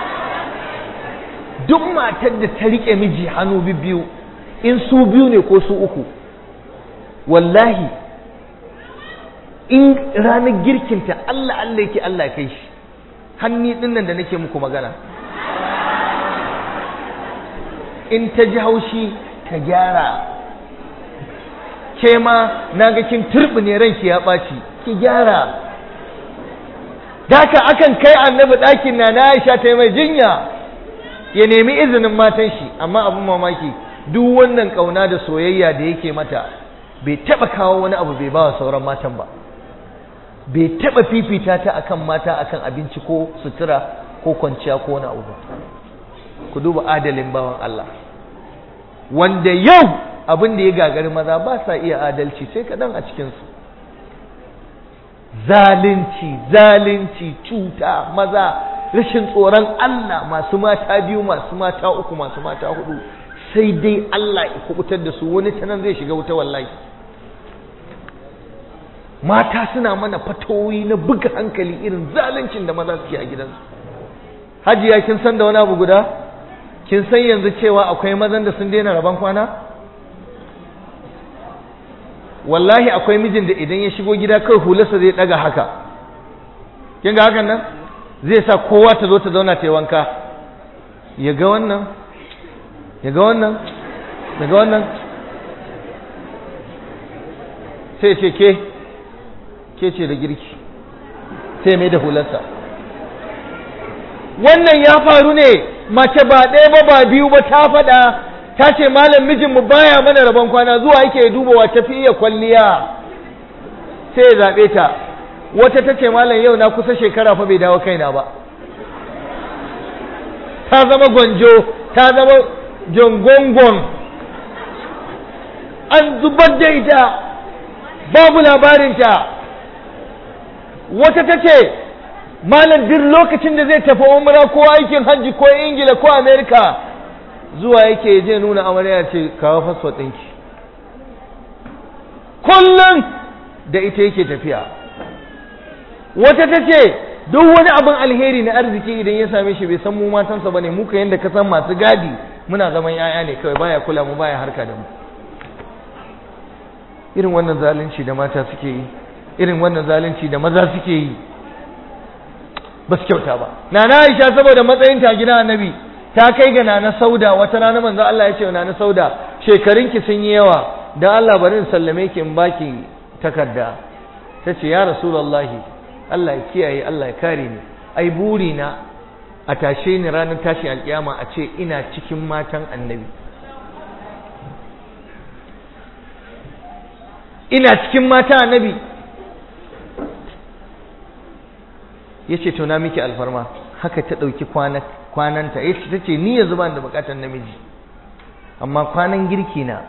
Speaker 1: duk matar da ta riƙe miji hannu biyu in su biyu ne ko su uku wallahi in ranar girkinta Allah Allah yake Allah kai shi hanni ɗin nan da nake muku magana in ta ji haushi ta gyara ke ma na ga kin turɓine ranki ya ɓaci ki gyara daka akan kai annabi ɗakin na na Aisha ta yi mai jinya ya nemi izinin matan shi amma abin mamaki duk wannan ƙauna da soyayya da yake mata bai taɓa kawo wani abu bai bawa sauran matan ba bai taɓa fifita ta akan mata akan abinci ko sutura ko kwanciya ko wani abu ba ku duba adalin bawan Allah wanda yau abin da ya gagari maza ba sa iya adalci sai kaɗan a cikinsu zalunci zalunci cuta maza rashin tsoron Allah masu mata biyu masu mata uku masu mata hudu sai dai Allah ya kubutar da su wani tanan zai shiga wuta wallahi mata suna mana fatoyi na buga hankali irin zaluncin da maza suke a gidansu hajiya kin san da wani abu guda kin san yanzu cewa akwai mazan da sun daina rabon kwana wallahi akwai mijin da idan ya shigo gida kai hularsa zai daga haka kin ga hakan nan zai sa kowa ta zo ta zauna ta yi wanka ya ga wannan ya ga wannan ya ga wannan sai ce ke ke ce da girki sai mai da hularsa wannan ya faru ne mace ba ɗaya ba ba biyu ba ta faɗa ta ce malam mijinmu baya mana rabon kwana zuwa yake duba wa tafi iya kwalliya sai ya zaɓe ta wata ta ce malam yau na kusa shekara fa bai dawo kaina ba ta zama gwanjo ta zama jongongon an zubar da ita babu labarinta wata ta ce malam duk lokacin da zai tafi umra ko aikin hajji ko ingila ko amerika zuwa yake je nuna amarya ce kawo fasfot ɗinki kullum da ita yake tafiya wata ta ce duk wani abin alheri na arziki idan ya same shi bai san mu matansa bane muka yanda ka san masu gadi muna zaman yaya ne kawai baya kula mu baya harka da mu irin wannan zalunci da mata suke yi irin wannan zalunci da maza suke yi ba su kyauta ba nana Aisha saboda matsayin ta gidan annabi ta kai ga nana Sauda wata rana manzo Allah ya ce nana Sauda shekarunki sun yi yawa dan Allah bari in sallame ki in baki takarda tace ya rasulullahi Allah ya kiyaye Allah ya kare ni ai buri na a tashe ni ranar tashin alkiyama a ce ina cikin matan annabi ina cikin matan annabi ya ce to na miki alfarma haka ta ɗauki kwananta ya ce ta ce ni yanzu ba da bukatar namiji amma kwanan girki na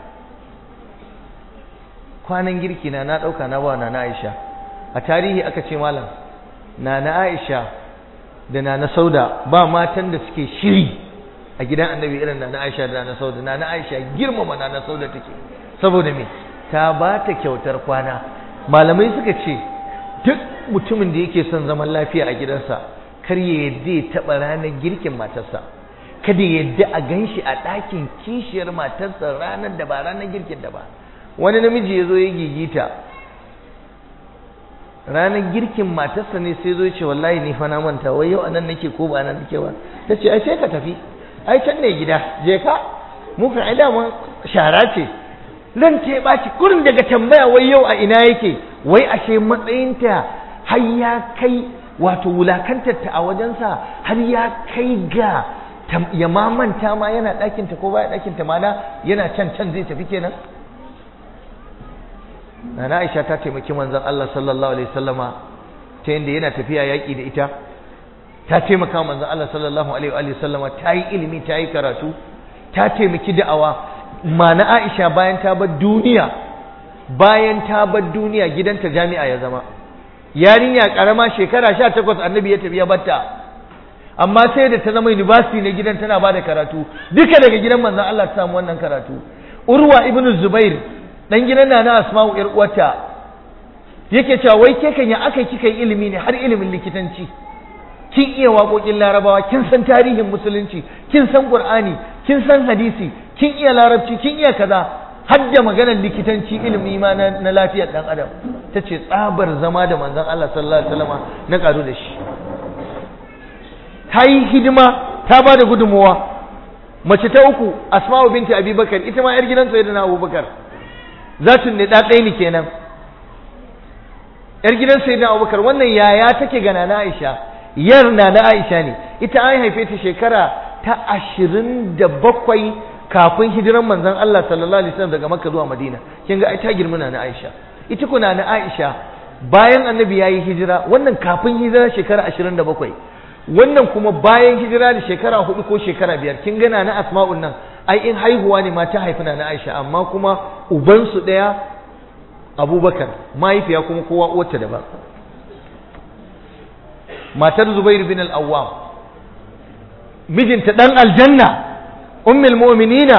Speaker 1: kwanan girki na na ɗauka na ba na na aisha a tarihi aka ce malam na na aisha da na na sauda ba matan da suke shiri a gidan annabi irin na na aisha da na na sauda na na aisha girmama na na sauda take saboda me ta ba ta kyautar kwana malamai suka ce duk mutumin da yake son zaman lafiya a gidansa kar ya yadda ya taɓa ranar girkin matarsa kada ya yadda a gan shi a ɗakin kishiyar matarsa ranar da ba ranar girkin da ba wani namiji ya zo ya gigita ranar girkin matarsa ne sai zo ya ce wallahi ni fa na manta wai yau anan nake ko ba nan nake ba ta ce ai sai ka tafi ai can ne gida je ka mu kan ai dama shara ce ran ta ɓaci kurin daga tambaya wai yau a ina yake wai ashe matsayinta har ya kai wato wulakantarta a wajensa har ya kai ga ya mamanta ma yana ɗakinta ko baya ɗakinta mana yana can can zai tafi kenan Nana Aisha ta taimaki manzon Allah sallallahu alaihi wasallama ta yanda yana tafiya yaƙi da ita ta taimaka manzon Allah sallallahu alaihi wasallama ta yi ilimi ta yi karatu ta taimaki da'awa mana Aisha bayan ta bar duniya bayan ta bar duniya gidanta jami'a ya zama yarinya karama shekara 18 annabi ya tafi ya batta amma sai da ta zama university ne gidan tana bada karatu duka daga gidan manzon Allah ta samu wannan karatu Urwa ibn Zubair dan gidan nana Asma'u yar uwarta yake cewa wai ke kan ya aka kika yi ilimi ne har ilimin likitanci kin iya waƙoƙin larabawa kin san tarihin musulunci kin san qur'ani kin san hadisi kin iya larabci kin iya kaza har da maganar likitanci ilimi ma na, na lafiyar dan adam ta ce tsabar zama da manzon Allah sallallahu alaihi wasallam na karu da shi ta yi hidima ta ba da gudunmuwa mace ta uku asma'u binti abubakar ita ma yar gidan sayyidina abubakar zatun ne da ɗaya ne kenan yar gidan sayyidina abubakar wannan yaya take ga nana aisha yar nana aisha ne ita an haife ta shekara ta ashirin da bakwai kafin hijiran manzon Allah sallallahu alaihi wasallam daga Makka zuwa Madina kin ga ai ta girma na Aisha ita kuna na Aisha bayan annabi yayi hijira wannan kafin hijira shekara 27 wannan kuma bayan hijira da shekara hudu ko shekara biyar kin ga na Asma'un nan ai in haihuwa ne ma ta haifi na Aisha amma kuma uban su daya Abubakar mahaifiya kuma kowa uwarta daban matar Zubair bin al-Awwam mijinta dan aljanna ummul mu'minina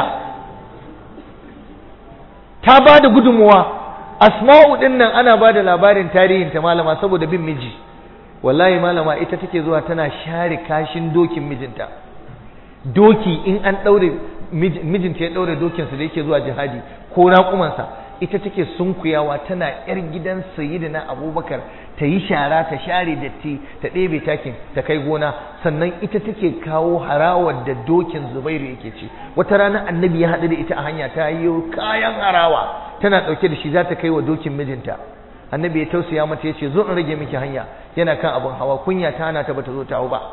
Speaker 1: ta ba da gudunmuwa asma'u din nan ana ba da labarin tarihin ta malama saboda bin miji wallahi malama ita take zuwa tana share kashin dokin mijinta doki in an daure mijinta ya daure dokinsa da yake zuwa jihadi ko raƙumansa ita take sunkuyawa tana yar gidan sayyidina abubakar ta yi shara ta share datti ta ɗebe takin ta kai gona sannan ita take kawo harawar da dokin zubairu yake ci wata rana annabi ya haɗu da ita a hanya ta yi kayan harawa tana ɗauke da shi za ta kai wa dokin mijinta annabi ya tausaya mata ya ce zo in rage miki hanya yana kan abin hawa kunya ta hana ta bata zo ta hau ba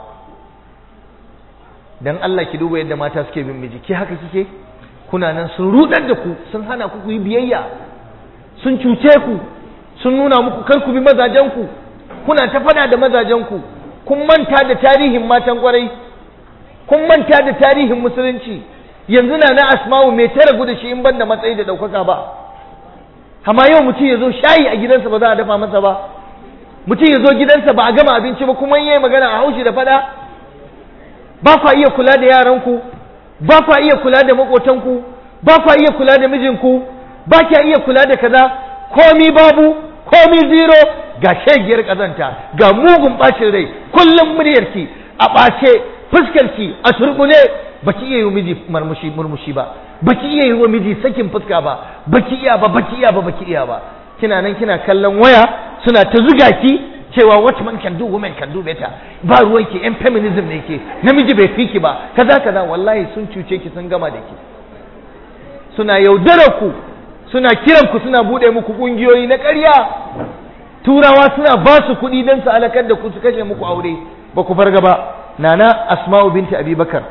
Speaker 1: dan Allah ki duba yadda mata suke bin miji ki haka kike kuna nan sun rudar da ku sun hana ku ku yi biyayya sun cuce ku sun nuna muku kar ku bi mazajenku kuna ta fada da mazajenku kun manta da tarihin matan kwarai kun manta da tarihin musulunci yanzu na na asma'u mai ta ragu da shi in ban da matsayi da ɗaukaka ba amma yau mutum ya zo shayi a gidansa ba za a dafa masa ba mutum ya zo gidansa ba a gama abinci ba kuma yayi magana a haushi da fada ba kwa iya kula da yaranku ba kwa iya kula da makotanku ba kwa iya kula da mijinku ba kya iya kula da kaza komi babu komi zero ga shegiyar kazanta ga mugun bacin rai kullum muryarki a ɓace fuskarki a turbune baki iya yi wa miji murmushi murmushi ba baki iya yi wa miji sakin fuska ba baki iya ba baki iya ba baki iya ba kina nan kina kallon waya suna ta zuga ki cewa what man can do women can do better ba ruwan ki yan feminism ne ke namiji bai fi ki ba kaza kaza wallahi sun cuce ki sun gama da ki suna yaudarar ku suna kiran ku suna bude muku kungiyoyi na ƙarya turawa suna ba su kuɗi don su alakar da ku su kashe muku aure ba ku farga ba nana asma'u binti abubakar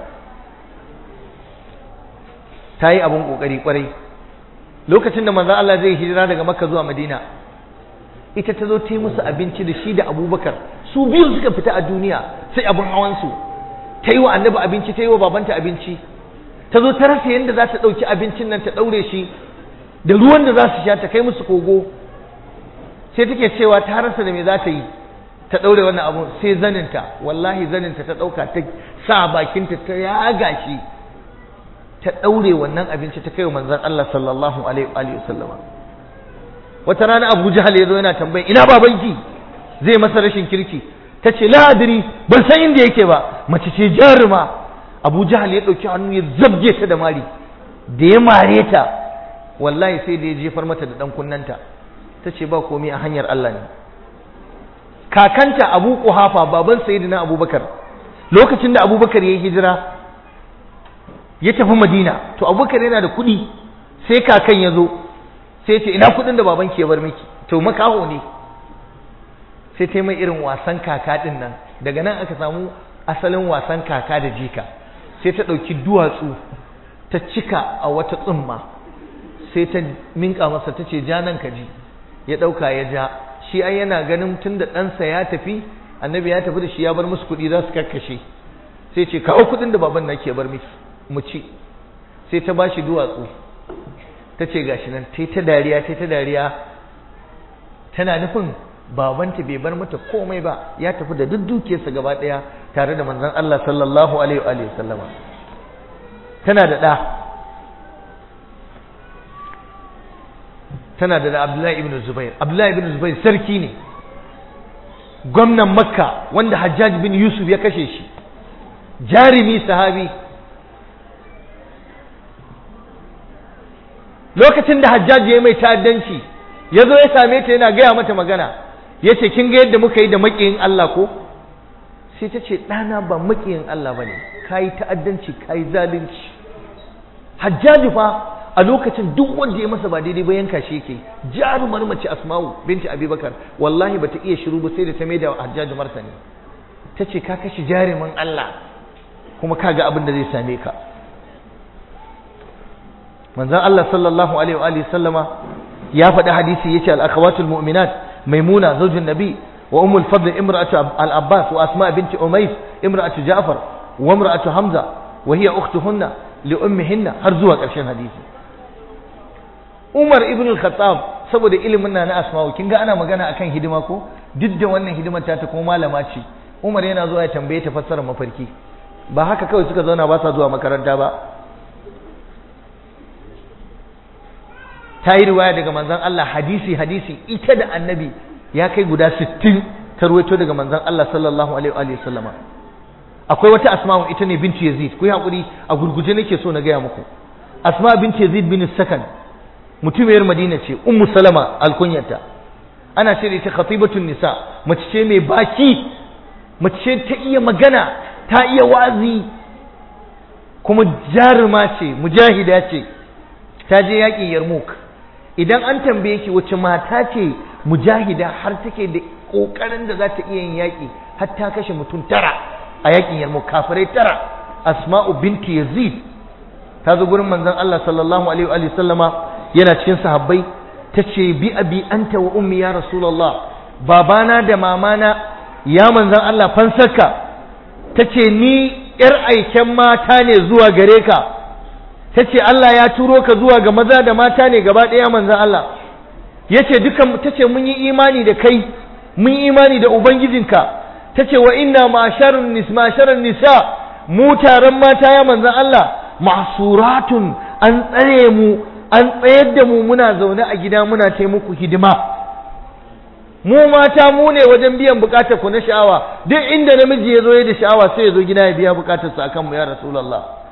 Speaker 1: ta yi abin ƙoƙari ƙwarai lokacin da manzon Allah zai hijira daga makka zuwa madina ita ta zo ta yi musu abinci da shi da abubakar su biyu suka fita a duniya sai abin hawansu ta yi wa annabi abinci ta yi wa babanta abinci ta zo ta rasa yadda za ta ɗauki abincin nan ta ɗaure shi da ruwan da za su sha ta kai musu kogo sai take cewa ta rasa da me za ta yi ta ɗaure wannan abu sai zaninta wallahi zaninta ta ɗauka ta sa bakinta ta yaga shi ta ɗaure wannan abinci ta kai wa manzon Allah sallallahu alaihi wa sallama wata rana Abu Jahal ya zo yana tambayin ina babanki zai masa rashin kirki ta ce la adri ban san inda yake ba mace ce jaruma Abu Jahal ya ɗauki hannu ya zabge ta da mari da ya mare ta wallahi sai da ya jefar mata da ɗan kunnanta ta ce ba komai a hanyar Allah ne kakanta Abu Quhafa baban Sayyidina Abubakar lokacin da Abubakar ya yi hijira ya tafi Madina to Abubakar yana da kuɗi sai kakan ya zo sai ce ina kuɗin da babanki ya bar miki to makaho ne sai ta mai irin wasan kaka ɗin nan daga nan aka samu asalin wasan kaka da jika sai ta ɗauki duwatsu ta cika a wata tsumma sai ta minka masa ta ce ja nan ka ji ya ɗauka ya ja shi ai yana ganin tun da ɗansa ya tafi annabi ya tafi da shi ya bar musu kuɗi za su kakkashe sai ce kawo kuɗin da baban na ke bar miki mu ci sai ta ba shi duwatsu ta ce gashi nan ta ta dariya ta ta dariya tana nufin babanta bai bar mata komai ba ya tafi da duk dukiyarsa gaba ɗaya tare da manzon Allah sallallahu alaihi wa sallama tana da ɗa tana da Abdullahi ibn Zubair Abdullahi ibn Zubair sarki ne gwamnan Makka wanda Hajjaj bin Yusuf ya kashe shi jarimi sahabi lokacin da Hajjaj ya mai ta'addanci ya zo ya same ta yana gaya mata magana ya ce kin ga yadda muka yi da maƙiyin Allah ko sai ta ce ɗana ba maƙiyin Allah ba ne ka yi ta'addanci ka yi zalunci Hajjaji fa a lokacin duk wanda ya masa ba daidai ba yanka shi yake jarumar mace asma'u binti abubakar wallahi bata iya shiru ba sai da ta maida hajjaji martani ta ce ka kashe jarumin Allah kuma ka ga abin da zai same ka manzon Allah sallallahu alaihi wa alihi sallama ya faɗi hadisi yace al-akhawatul mu'minat maimuna zaujin nabi wa ummul fadl imra'atu al-abbas wa asma binti umays imra'atu ja'far wa imra'atu hamza wa hiya ukhtuhunna li ummihinna har zuwa ƙarshen hadisi Umar ibn al-Khattab saboda ilimin na na Asma'u kin ga ana magana akan hidima ko duk da wannan hidimar ta ta kuma malama ce Umar yana zuwa ya tambaye ta fassarar mafarki ba haka kawai suka zauna ba sa zuwa makaranta ba ta yi riwaya daga manzon Allah hadisi hadisi ita da annabi ya kai guda 60 ta ruwaito daga manzon Allah sallallahu alaihi wa sallama akwai wata asma'u ita ne binti Yazid ku yi hakuri a gurguje nake so na gaya muku asma binti Yazid bin Sakan mutumiyar madina ce ummu salama alkunyarta ana ce da ita khatibatun nisa mace ce mai baki mace ce ta iya magana ta iya wazi kuma jaruma ce mujahida ce ta je yaƙin yarmouk idan an tambaye ki wace mata ce mujahida har take da ƙoƙarin da za ta iya yin yaƙi har ta kashe mutum tara a yaƙin yarmouk kafirai tara asma'u binti yazid ta zo gurin manzon Allah sallallahu alaihi wa sallama yana cikin sahabbai ta ce bi abi anta wa ummi ya rasulullah babana da mamana ya manzan Allah fansarka ta ce ni ‘yar aiken mata ne zuwa gare ka ta ce Allah ya turo ka zuwa ga maza da mata ne gaba ɗaya manzan Allah ya ce dukan ta ce mun yi imani da kai mun yi imani da ubangijinka ta ce wa inna ma'asharar nisa mu taron mata ya manzan Allah masuratun an tsare mu an tsayar da mu muna zaune a gida muna taimako hidima mu mata mu ne wajen biyan bukatar ku na sha'awa duk inda namiji ya zo ya da sha'awa sai ya zo gida ya biya bukatar sa akan mu ya rasulullah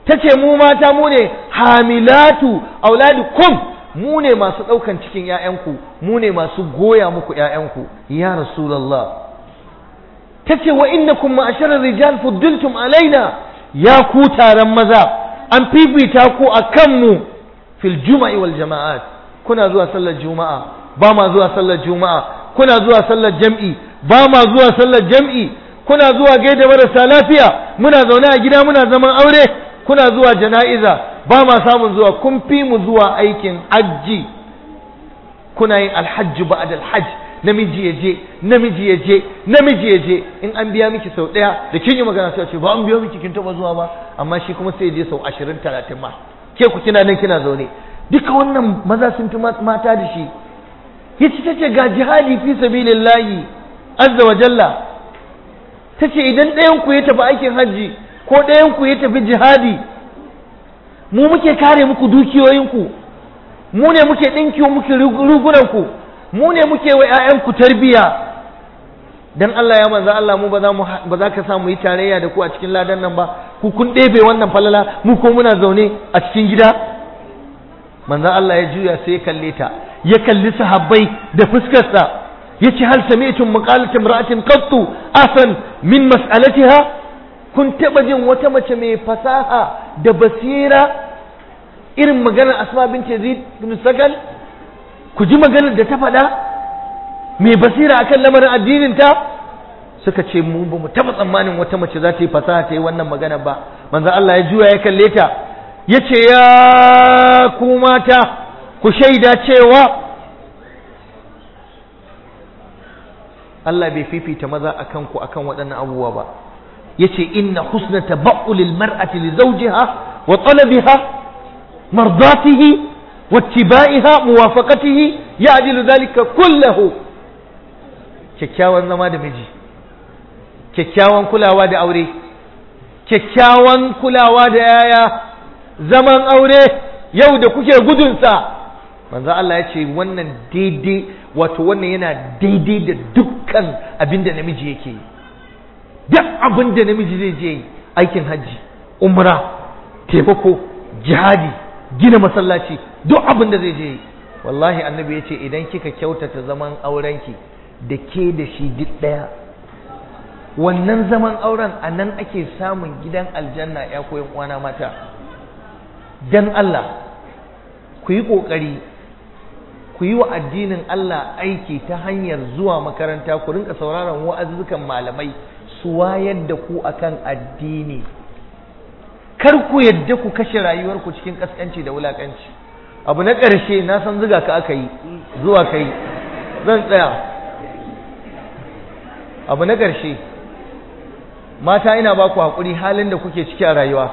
Speaker 1: tace mu mata mu ne hamilatu auladikum mu ne masu ɗaukan cikin ‘ya'yanku mu ne masu goya muku ‘ya'yanku ya rasulallah ta ce wa inna kuma ashirin rijal fuddiltum alaina ya ku taron maza an fifita ku a kanmu fil juma'i wal jama'at kuna zuwa sallar juma'a ba ma zuwa sallar juma'a kuna zuwa sallar jam'i ba ma zuwa sallar jam'i kuna zuwa gaida marasa lafiya muna zaune a gida muna zaman aure kuna zuwa jana'iza ba ma samun zuwa kun fi mu zuwa aikin hajji kuna yin alhajji ba'ad alhajj namiji ya je namiji ya je namiji ya je in an biya miki sau ɗaya da kin yi magana sai ce ba an biya miki kin taba zuwa ba amma shi kuma sai ya je sau ashirin talatin ma ke ku kina nan kina zaune duka wannan maza sun fi mata da shi yace tace ga jihadi fi sabilillahi azza wa jalla tace idan ɗayan ku ya tafi aikin hajji ko ɗayan ku ya tafi jihadi mu muke kare muku dukiyoyinku mu ne muke ɗinki muku rugunanku mu ne muke wa ‘ya'yanku tarbiya don Allah ya manza Allah mu ba za ka sa mu yi tarayya da ku a cikin ladan nan ba ku kun ɗebe wannan falala mu ko muna zaune a cikin gida manza Allah ya juya sai ya kalle ta ya kalli sahabbai da fuskarsa ya ce hal sami'tum maqalatin imra'atin qattu asan min mas'alatiha kun taɓa jin wata mace mai fasaha da basira irin maganar asma bin yazid bin sakal ku ji maganar da ta faɗa mai basira akan lamarin addinin ta suka ce mu ba mu taɓa tsammanin wata mace za ta yi fasaha ta yi wannan magana ba manzo Allah ya juya ya kalle ta ya ce ya ku mata ku shaida cewa Allah bai fifita maza akan ku akan waɗannan abubuwa ba yace inna husna tabaulil mar'ati li zawjiha wa talabiha mardatihi wa ittibaiha muwafaqatihi ya'dilu dhalika kullahu kyakkyawan zama da miji kyakkyawan kulawa da aure kyakkyawan kulawa da yaya zaman aure yau da kuke gudunsa manzo Allah ya ce wannan daidai wato wannan yana daidai da dukkan abin da namiji yake yi duk abin da namiji zai je aikin hajji umra taimako jihadi gina masallaci duk abin da zai je wallahi annabi ya ce idan kika kyautata zaman aurenki da ke da shi duk ɗaya wannan zaman auren a nan ake samun gidan aljanna ya koyan uwana mata dan Allah ku yi ƙoƙari ku yi wa addinin Allah aiki ta hanyar zuwa makaranta ku rinka sauraron wa'azzukan malamai su wayar da ku akan addini kar ku yadda ku kashe rayuwarku cikin kaskanci da wulakanci abu na ƙarshe na san ziga ka aka yi zuwa kai zan tsaya abu na ƙarshe mata ina ba ku haƙuri halin da kuke ciki a rayuwa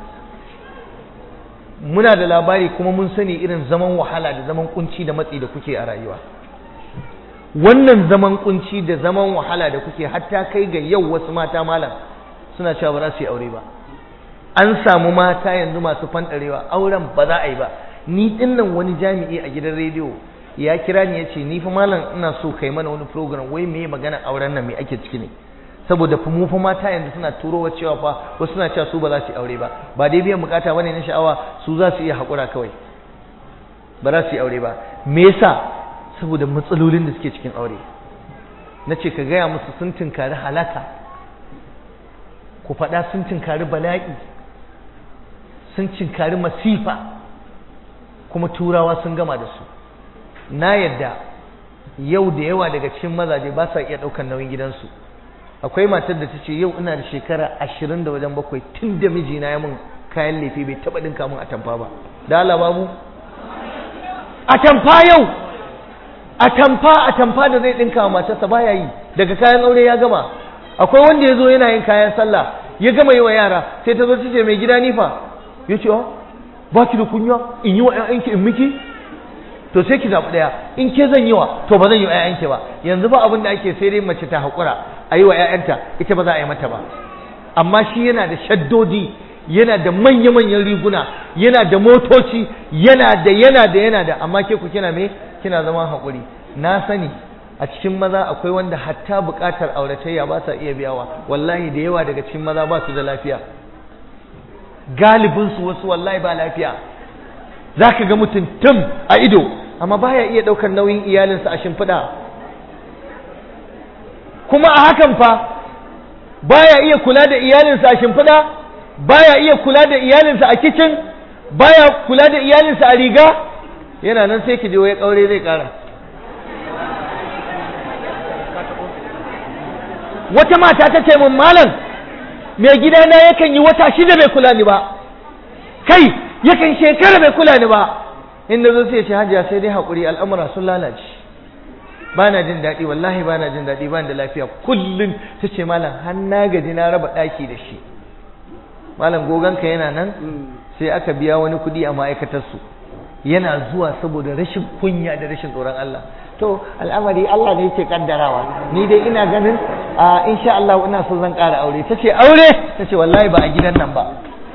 Speaker 1: muna da labari kuma mun sani irin zaman wahala da zaman kunci da matsi da kuke a rayuwa wannan zaman kunci da zaman wahala da kuke hatta kai ga yau wasu mata malam suna cewa ba za su yi aure ba an samu mata yanzu masu fanɗarewa auren ba za a yi ba ni dinnan wani jami'i a gidan rediyo ya kira ni ya ce ni fa malam ina so kai mana wani program wai me magana auren nan me ake ciki ne saboda fa mu fa mata yanzu suna turowa cewa fa wasu suna cewa su ba za su yi aure ba ba dai biyan bukata bane na sha'awa su za su iya haƙura kawai ba za su yi aure ba me yasa saboda matsalolin da suke cikin aure na ce ka gaya musu sun tunkari halaka ku faɗa sun tunkari bala'i sun tunkari masifa kuma turawa sun gama da su na yadda yau da yawa daga cikin mazaje ba sa iya ɗaukar nauyin gidansu akwai matar da ta ce yau ina da shekara ashirin da wajen bakwai tun da mijina ya mun kayan lefe bai taɓa ɗinka mun atamfa ba da Allah babu atamfa yau atamfa atamfa da zai ɗinka wa matarsa baya yi daga kayan aure ya gama akwai wanda ya zo yana yin kayan sallah ya gama yi wa yara sai ta zo ta ce mai gida nifa ya ce ba ki da kunya in yi wa 'ya'yanki in miki to sai ki zaɓi ɗaya in ke zan yi wa to ba zan yi wa 'ya'yanki ba yanzu ba abin da ake sai dai mace ta haƙura a yi wa 'ya'yanta ita ba za a yi mata ba amma shi yana da shaddodi yana da manya-manyan riguna yana da motoci yana da yana da yana da amma ke ku kina me kina zama haƙuri na sani a cikin maza akwai wanda hatta buƙatar auratayya ba sa iya biyawa wallahi da yawa daga cikin maza ba su da lafiya galibinsu wasu wallahi ba lafiya za ka ga mutum tum a ido amma baya iya ɗaukar nauyin iyalinsa a shimfiɗa kuma a hakan fa baya iya kula da iyalinsa a shimfiɗa baya iya kula da iyalinsa a kicin baya kula da iyalinsa a riga yana nan sai ki je ya kaure zai kara wata mata ta ce mun malam mai gidana yakan yi wata shida bai kula ni ba kai yakan shekara bai kula ni ba inda zo sai ya ce hajiya sai dai haƙuri al'amura sun lalace ba na jin daɗi wallahi ba na jin daɗi ba da lafiya kullum ta ce malam har na gaji na raba ɗaki da shi malam goganka yana nan sai aka biya wani kuɗi a ma'aikatarsu yana zuwa saboda rashin kunya da rashin tsoron Allah to al'amari Allah ne yake kaddarawa ni dai ina ganin a insha Allah ina so zan ƙara aure tace aure tace wallahi ba a gidan nan ba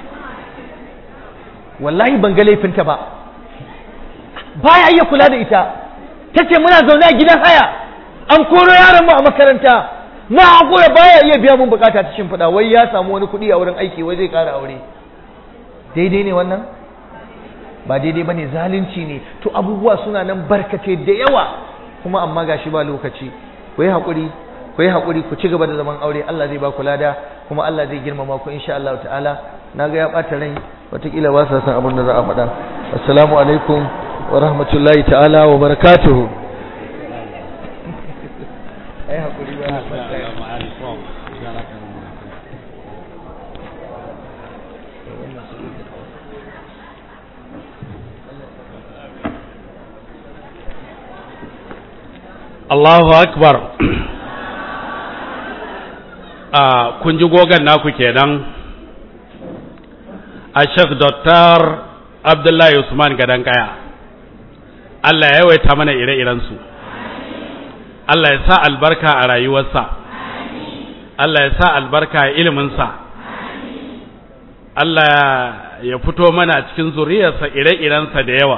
Speaker 1: wallahi ban ga laifinta ba baya iya kula da ita tace muna zaune a gidan haya an koro yaron mu a makaranta na hakura baya iya biya mun bukata ta shimfiɗa wai ya samu wani kuɗi a wurin aiki wai zai ƙara aure daidai ne wannan ba daidai ba ne zalunci ne to abubuwa suna nan barkace da yawa kuma amma gashi ba lokaci ku yi haƙuri ku yi haƙuri ku ci gaba da zaman aure Allah zai ba ku lada kuma Allah zai girmama ku insha Allah ta'ala na ga ya ɓata rai wataƙila ba sa san abin da za a faɗa assalamu alaikum wa rahmatullahi ta'ala wa barakatuhu ai haƙuri ba
Speaker 4: Allahu akbar a kun ji gogon naku kenan a Sheikh Dr. Abdullahi Usman Gadankaya Allah ya yawaita mana ire-irensu Allah ya sa albarka a rayuwarsa Allah ya sa albarka a iliminsa Allah ya fito mana cikin zuriyarsa ire-irensa da yawa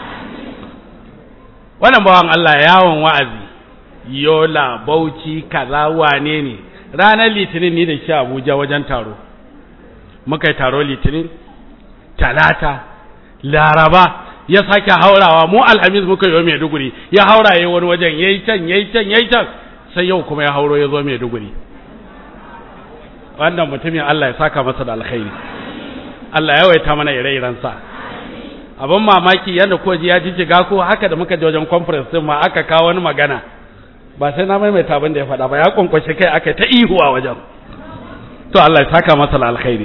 Speaker 4: wannan bawan Allah yawon wa'azi yola bauchi kaza wane ne ranar litinin ni da shi abuja wajen taro muka yi taro litinin talata laraba ya sake haurawa mu alhamis muka yi wa maiduguri ya haura ya wani wajen ya yi can ya yi can ya yi can sai yau kuma ya hauro ya zo maiduguri wannan mutumin Allah ya saka masa da alkhairi Allah ya waita mana ire-irensa abin mamaki yadda koji ya jijjiga ko haka da muka je wajen conference din ma aka kawo wani magana ba sai na maimaita abin da ya faɗa ba ya kwankwashe kai aka ta ihu a wajen to Allah ya saka masa alkhairi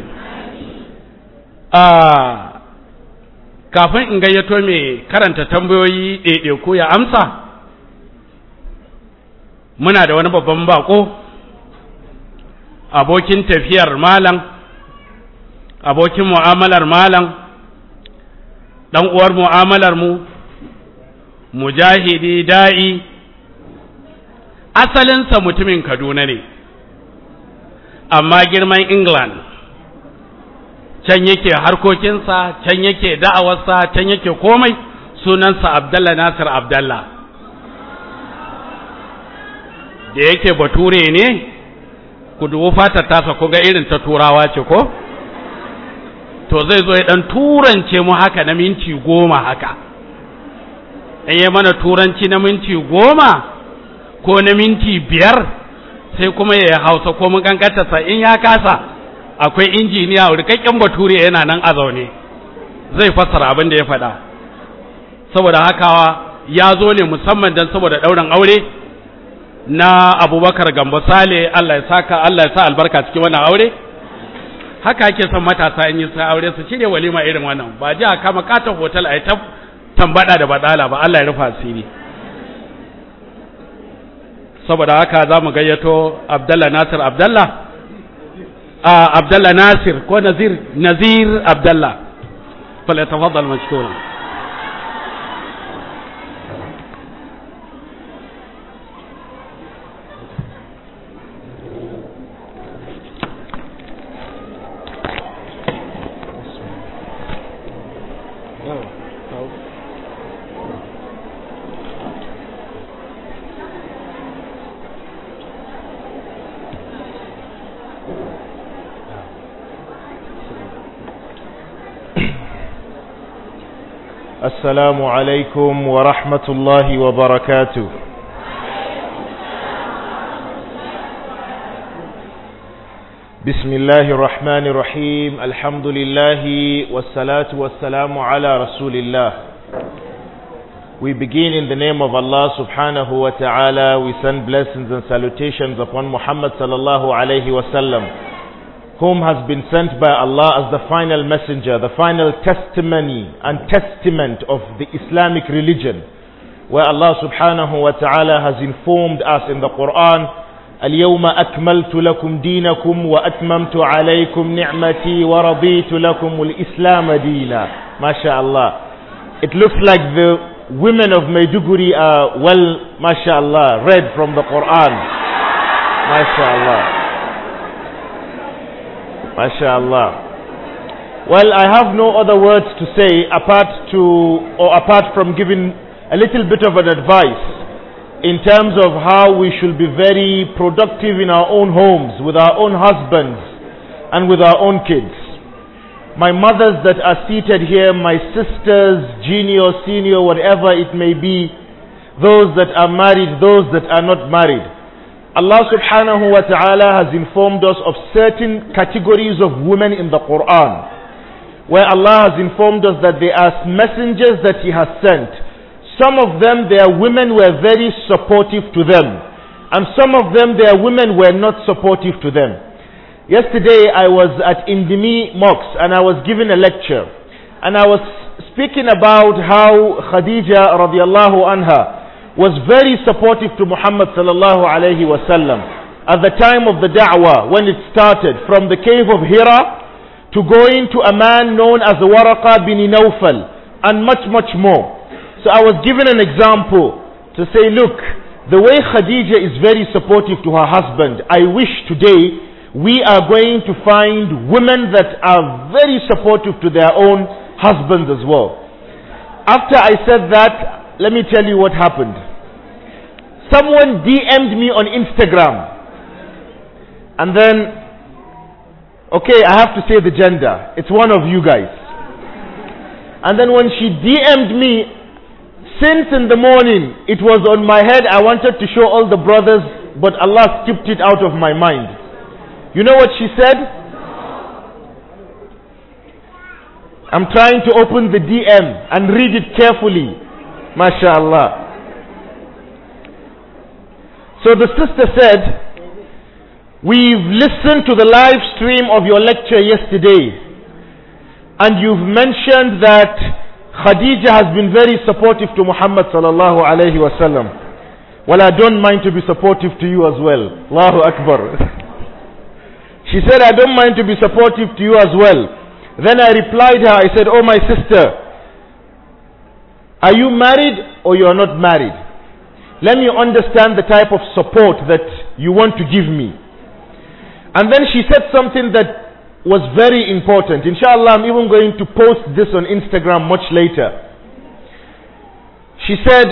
Speaker 4: ah kafin in gayyato mai karanta tambayoyi ɗaiɗaiku ya amsa muna da wani babban bako abokin tafiyar malam abokin mu'amalar malam ɗan uwar mu'amalar mu mujahidi da'i asalinsa mutumin kaduna ne amma girman england can yake harkokinsa can yake da'awarsa can yake komai sunansa abdallah nasir abdallah da yake bature ne ku dubu fatar tasa ku ga irin ta turawa ce ko to zai zo ya dan turance mu haka na minti goma haka in yi mana turanci na minti goma ko na minti biyar sai kuma ya hausa ko mun kankantarsa in ya kasa akwai injiniya rikakken bature yana nan a zaune zai fassara abin da ya faɗa saboda haka ya zo ne musamman don saboda ɗaurin aure na abubakar gambo sale allah ya saka allah ya sa albarka cikin wannan aure haka ake son matasa in yi sa aure su cire walima irin wannan ba ji a kama katon hotel a yi ta tambada da badala ba allah ya rufa asiri saboda haka za mu gayyato abdallah nasir abdallah a abdallah nasir ko nazir nazir abdallah falyatafaddal mashkura
Speaker 5: السلام عليكم ورحمة الله وبركاته بسم الله الرحمن الرحيم الحمد لله والصلاة والسلام على رسول الله We begin in the name of Allah subhanahu wa ta'ala. We send blessings and salutations upon Muhammad sallallahu alayhi wa sallam, whom has been sent by Allah as the final messenger, the final testimony and testament of the Islamic religion, where Allah subhanahu wa ta'ala has informed us in the Quran, اليوم أكملت لكم دينكم وأتممت عليكم نعمتي ورضيت لكم الإسلام دينا ما شاء الله It looks like the women of Maiduguri are well, mashallah, read from the Quran. Mashallah. Mashallah. Well, I have no other words to say apart to, or apart from giving a little bit of an advice in terms of how we should be very productive in our own homes, with our own husbands, and with our own kids my mothers that are seated here, my sisters, junior, senior, whatever it may be, those that are married, those that are not married. Allah subhanahu wa ta'ala has informed us of certain categories of women in the Quran, where Allah has informed us that they are messengers that He has sent. Some of them, their women were very supportive to them, and some of them, their women were not supportive to them. Yesterday I was at Indimi Mosque and I was giving a lecture and I was speaking about how Khadija radiallahu anha was very supportive to Muhammad sallallahu alayhi wasallam at the time of the da'wah when it started from the cave of Hira to going to a man known as Waraqa bin Nawfal and much much more. So I was given an example to say look the way Khadija is very supportive to her husband I wish today we are going to find women that are very supportive to their own husbands as well. After I said that, let me tell you what happened. Someone DM'd me on Instagram. And then, okay, I have to say the gender. It's one of you guys. And then when she DM'd me, since in the morning it was on my head, I wanted to show all the brothers, but Allah skipped it out of my mind. You know what she said? I'm trying to open the DM and read it carefully. MashaAllah. So the sister said, We've listened to the live stream of your lecture yesterday, and you've mentioned that Khadija has been very supportive to Muhammad sallallahu alayhi wasallam. Well, I don't mind to be supportive to you as well. Allahu Akbar. She said, I don't mind to be supportive to you as well. Then I replied her, I said, Oh my sister, are you married or you are not married? Let me understand the type of support that you want to give me. And then she said something that was very important. Inshallah, I'm even going to post this on Instagram much later. She said,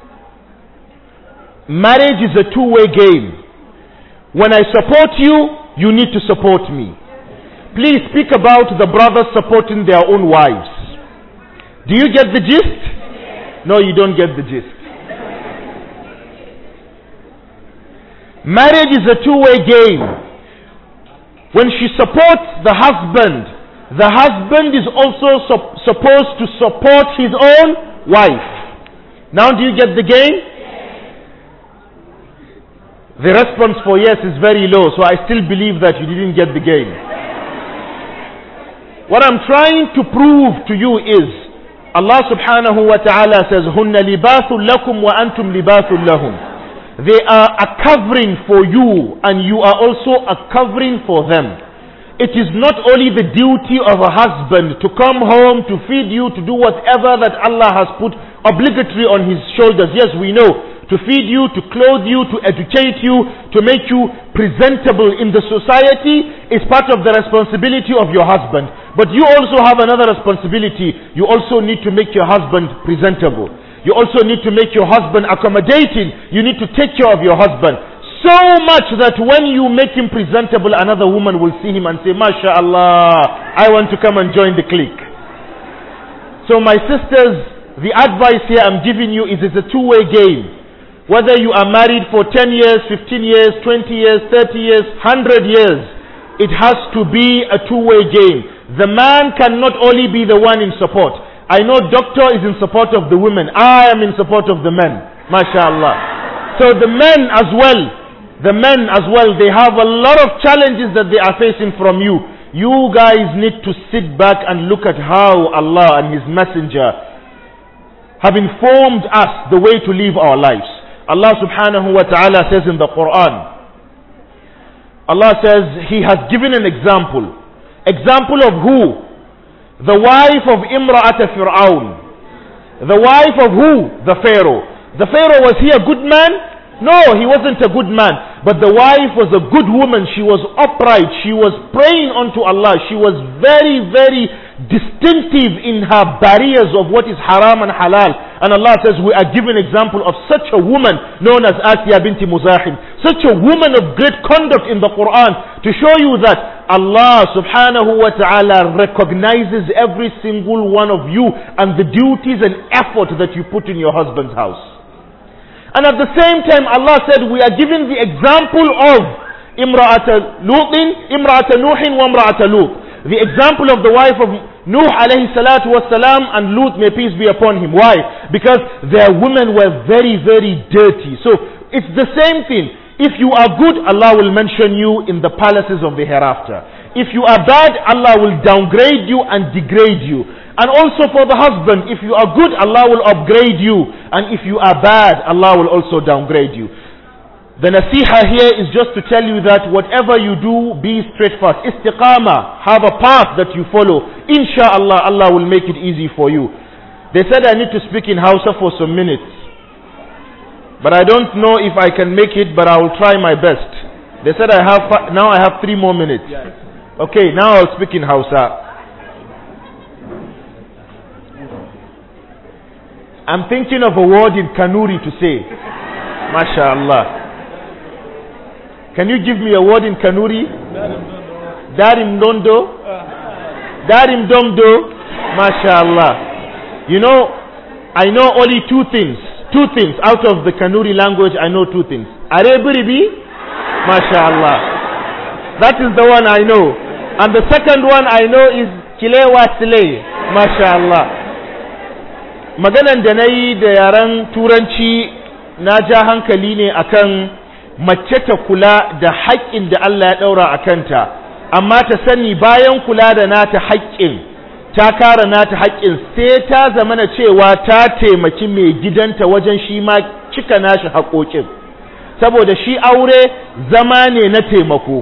Speaker 5: Marriage is a two way game. When I support you, you need to support me. Please speak about the brothers supporting their own wives. Do you get the gist? No, you don't get the gist. Marriage is a two way game. When she supports the husband, the husband is also sup- supposed to support his own wife. Now, do you get the game? The response for yes is very low, so I still believe that you didn't get the game. What I'm trying to prove to you is Allah subhanahu wa ta'ala says, هُنَّ لِبَاسٌ لَكُمْ وَأَنْتُمْ لِبَاسٌ لَهُمْ They are a covering for you and you are also a covering for them. It is not only the duty of a husband to come home, to feed you, to do whatever that Allah has put obligatory on his shoulders. Yes, we know to feed you, to clothe you, to educate you, to make you presentable in the society is part of the responsibility of your husband. But you also have another responsibility. You also need to make your husband presentable. You also need to make your husband accommodating. You need to take care of your husband. So much that when you make him presentable, another woman will see him and say, MashaAllah, I want to come and join the clique. So my sisters, the advice here I'm giving you is it's a two-way game. Whether you are married for 10 years, 15 years, 20 years, 30 years, 100 years, it has to be a two-way game. The man cannot only be the one in support. I know doctor is in support of the women. I am in support of the men. MashaAllah. So the men as well, the men as well, they have a lot of challenges that they are facing from you. You guys need to sit back and look at how Allah and His Messenger have informed us the way to live our lives. Allah subhanahu wa ta'ala says in the Quran, Allah says He has given an example. Example of who? The wife of Imra'at Fir'aun. The wife of who? The Pharaoh. The Pharaoh, was he a good man? No, he wasn't a good man. But the wife was a good woman. She was upright. She was praying unto Allah. She was very, very distinctive in her barriers of what is haram and halal. And Allah says we are given example of such a woman known as Asiya binti Muzahim. Such a woman of great conduct in the Quran to show you that Allah subhanahu wa ta'ala recognizes every single one of you and the duties and effort that you put in your husband's house. And at the same time, Allah said, we are given the example of Imra'at Lutin, Imra'at Nuhin wa Imra'at Lut. The example of the wife of Nuh alayhi salatu wasalam and Lut, may peace be upon him. Why? Because their women were very, very dirty. So it's the same thing. If you are good, Allah will mention you in the palaces of the hereafter. If you are bad, Allah will downgrade you and degrade you. And also for the husband, if you are good, Allah will upgrade you. And if you are bad, Allah will also downgrade you. The nasiha here is just to tell you that whatever you do, be steadfast. Istiqama, have a path that you follow. Insha'Allah, Allah will make it easy for you. They said I need to speak in Hausa for some minutes. But I don't know if I can make it, but I will try my best. They said I have, now I have three more minutes. Okay, now I'll speak in Hausa. I'm thinking of a word in Kanuri to say. MashaAllah. Can you give me a word in Kanuri? Darim Dondo? Darim Domdo? MashaAllah. You know, I know only two things. Two things. Out of the Kanuri language, I know two things. Arebiribi? MashaAllah. That is the one I know. And the second one I know is Kilewa Sile. MashaAllah. maganan da na yi da yaren turanci na ja hankali ne akan mace ta kula da haƙƙin da Allah ya ɗaura a kanta amma ta sani bayan kula da nata haƙƙin ta kara nata haƙƙin sai ta zamana cewa ta taimaki mai gidanta wajen shi ma cika nashi haƙoƙin saboda shi aure zama ne na taimako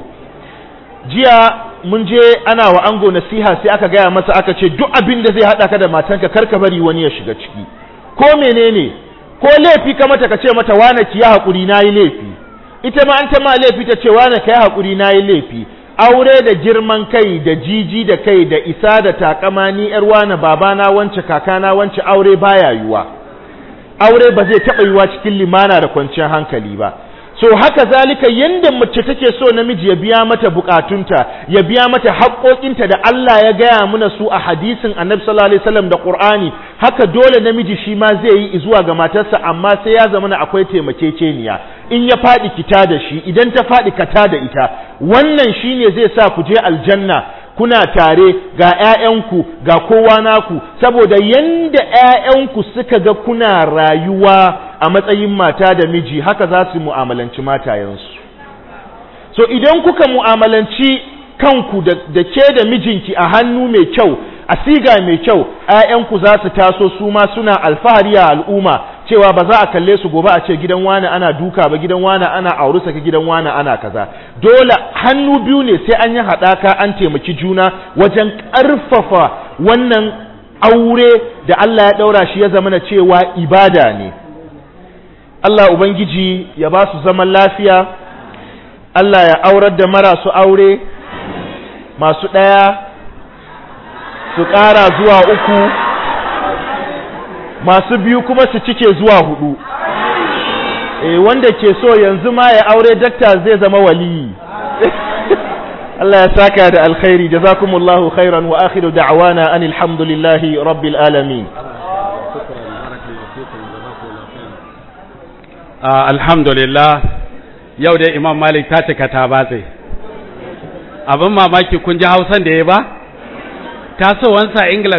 Speaker 5: jiya mun je ana wa ango nasiha sai aka gaya masa aka ce duk abin da zai haɗa ka da matanka kar ka bari wani ya shiga ciki ko menene ko laifi ka mata ka ce mata wane ki ya haƙuri na yi laifi ita ma an ta ma laifi ta ce wane ka yi haƙuri na yi laifi aure da girman kai da jiji da kai da isa da takama ni yar wane babana wance kakana wance aure baya yiwa aure ba zai taɓa yiwa cikin limana da kwanciyar hankali ba so haka zalika yanda mace take so namiji ya biya mata bukatunta ya biya mata haƙoƙinta da Allah ya gaya muna su a hadisin Annabi sallallahu alaihi wasallam da Qur'ani haka dole namiji shi ma zai yi zuwa ga matarsa amma sai ya zama akwai taimakekeniya in ya faɗi kita da shi idan ta faɗi kata da ita wannan shine zai sa ku je aljanna kuna tare ga ‘ya'yanku ga kowa naku saboda yanda ‘ya'yanku suka ga kuna rayuwa a matsayin mata da miji haka za su mu'amalanci matayensu so idan kuka mu'amalanci kanku da ke da mijinki a hannu mai kyau a siga mai kyau ‘ya'yanku za su taso su ma suna alfahari a al'umma cewa ba za a kalle su gobe a ce gidan wani ana duka ba gidan wani ana auri saka gidan wani ana kaza dole hannu biyu ne sai an yi haɗaka an taimaki juna wajen ƙarfafa wannan aure da Allah ya ɗaura shi ya zama na cewa ibada ne Allah Ubangiji ya ba su zaman lafiya Allah ya aurar da marasu aure masu ɗaya su ƙara zuwa uku masu biyu kuma su cike zuwa hudu e, wanda ke so yanzu ma ya aure dakta zai zama waliyi Allah ya saka da alkhairi jazakumullahu khairan wa akhiru da'wana anil hamdulillahi rabbil alamin
Speaker 4: Ah, alhamdulillah yau dai imam malik ta cika ta batse abin mamaki kun ji hausan da ya ba tasowansa ingila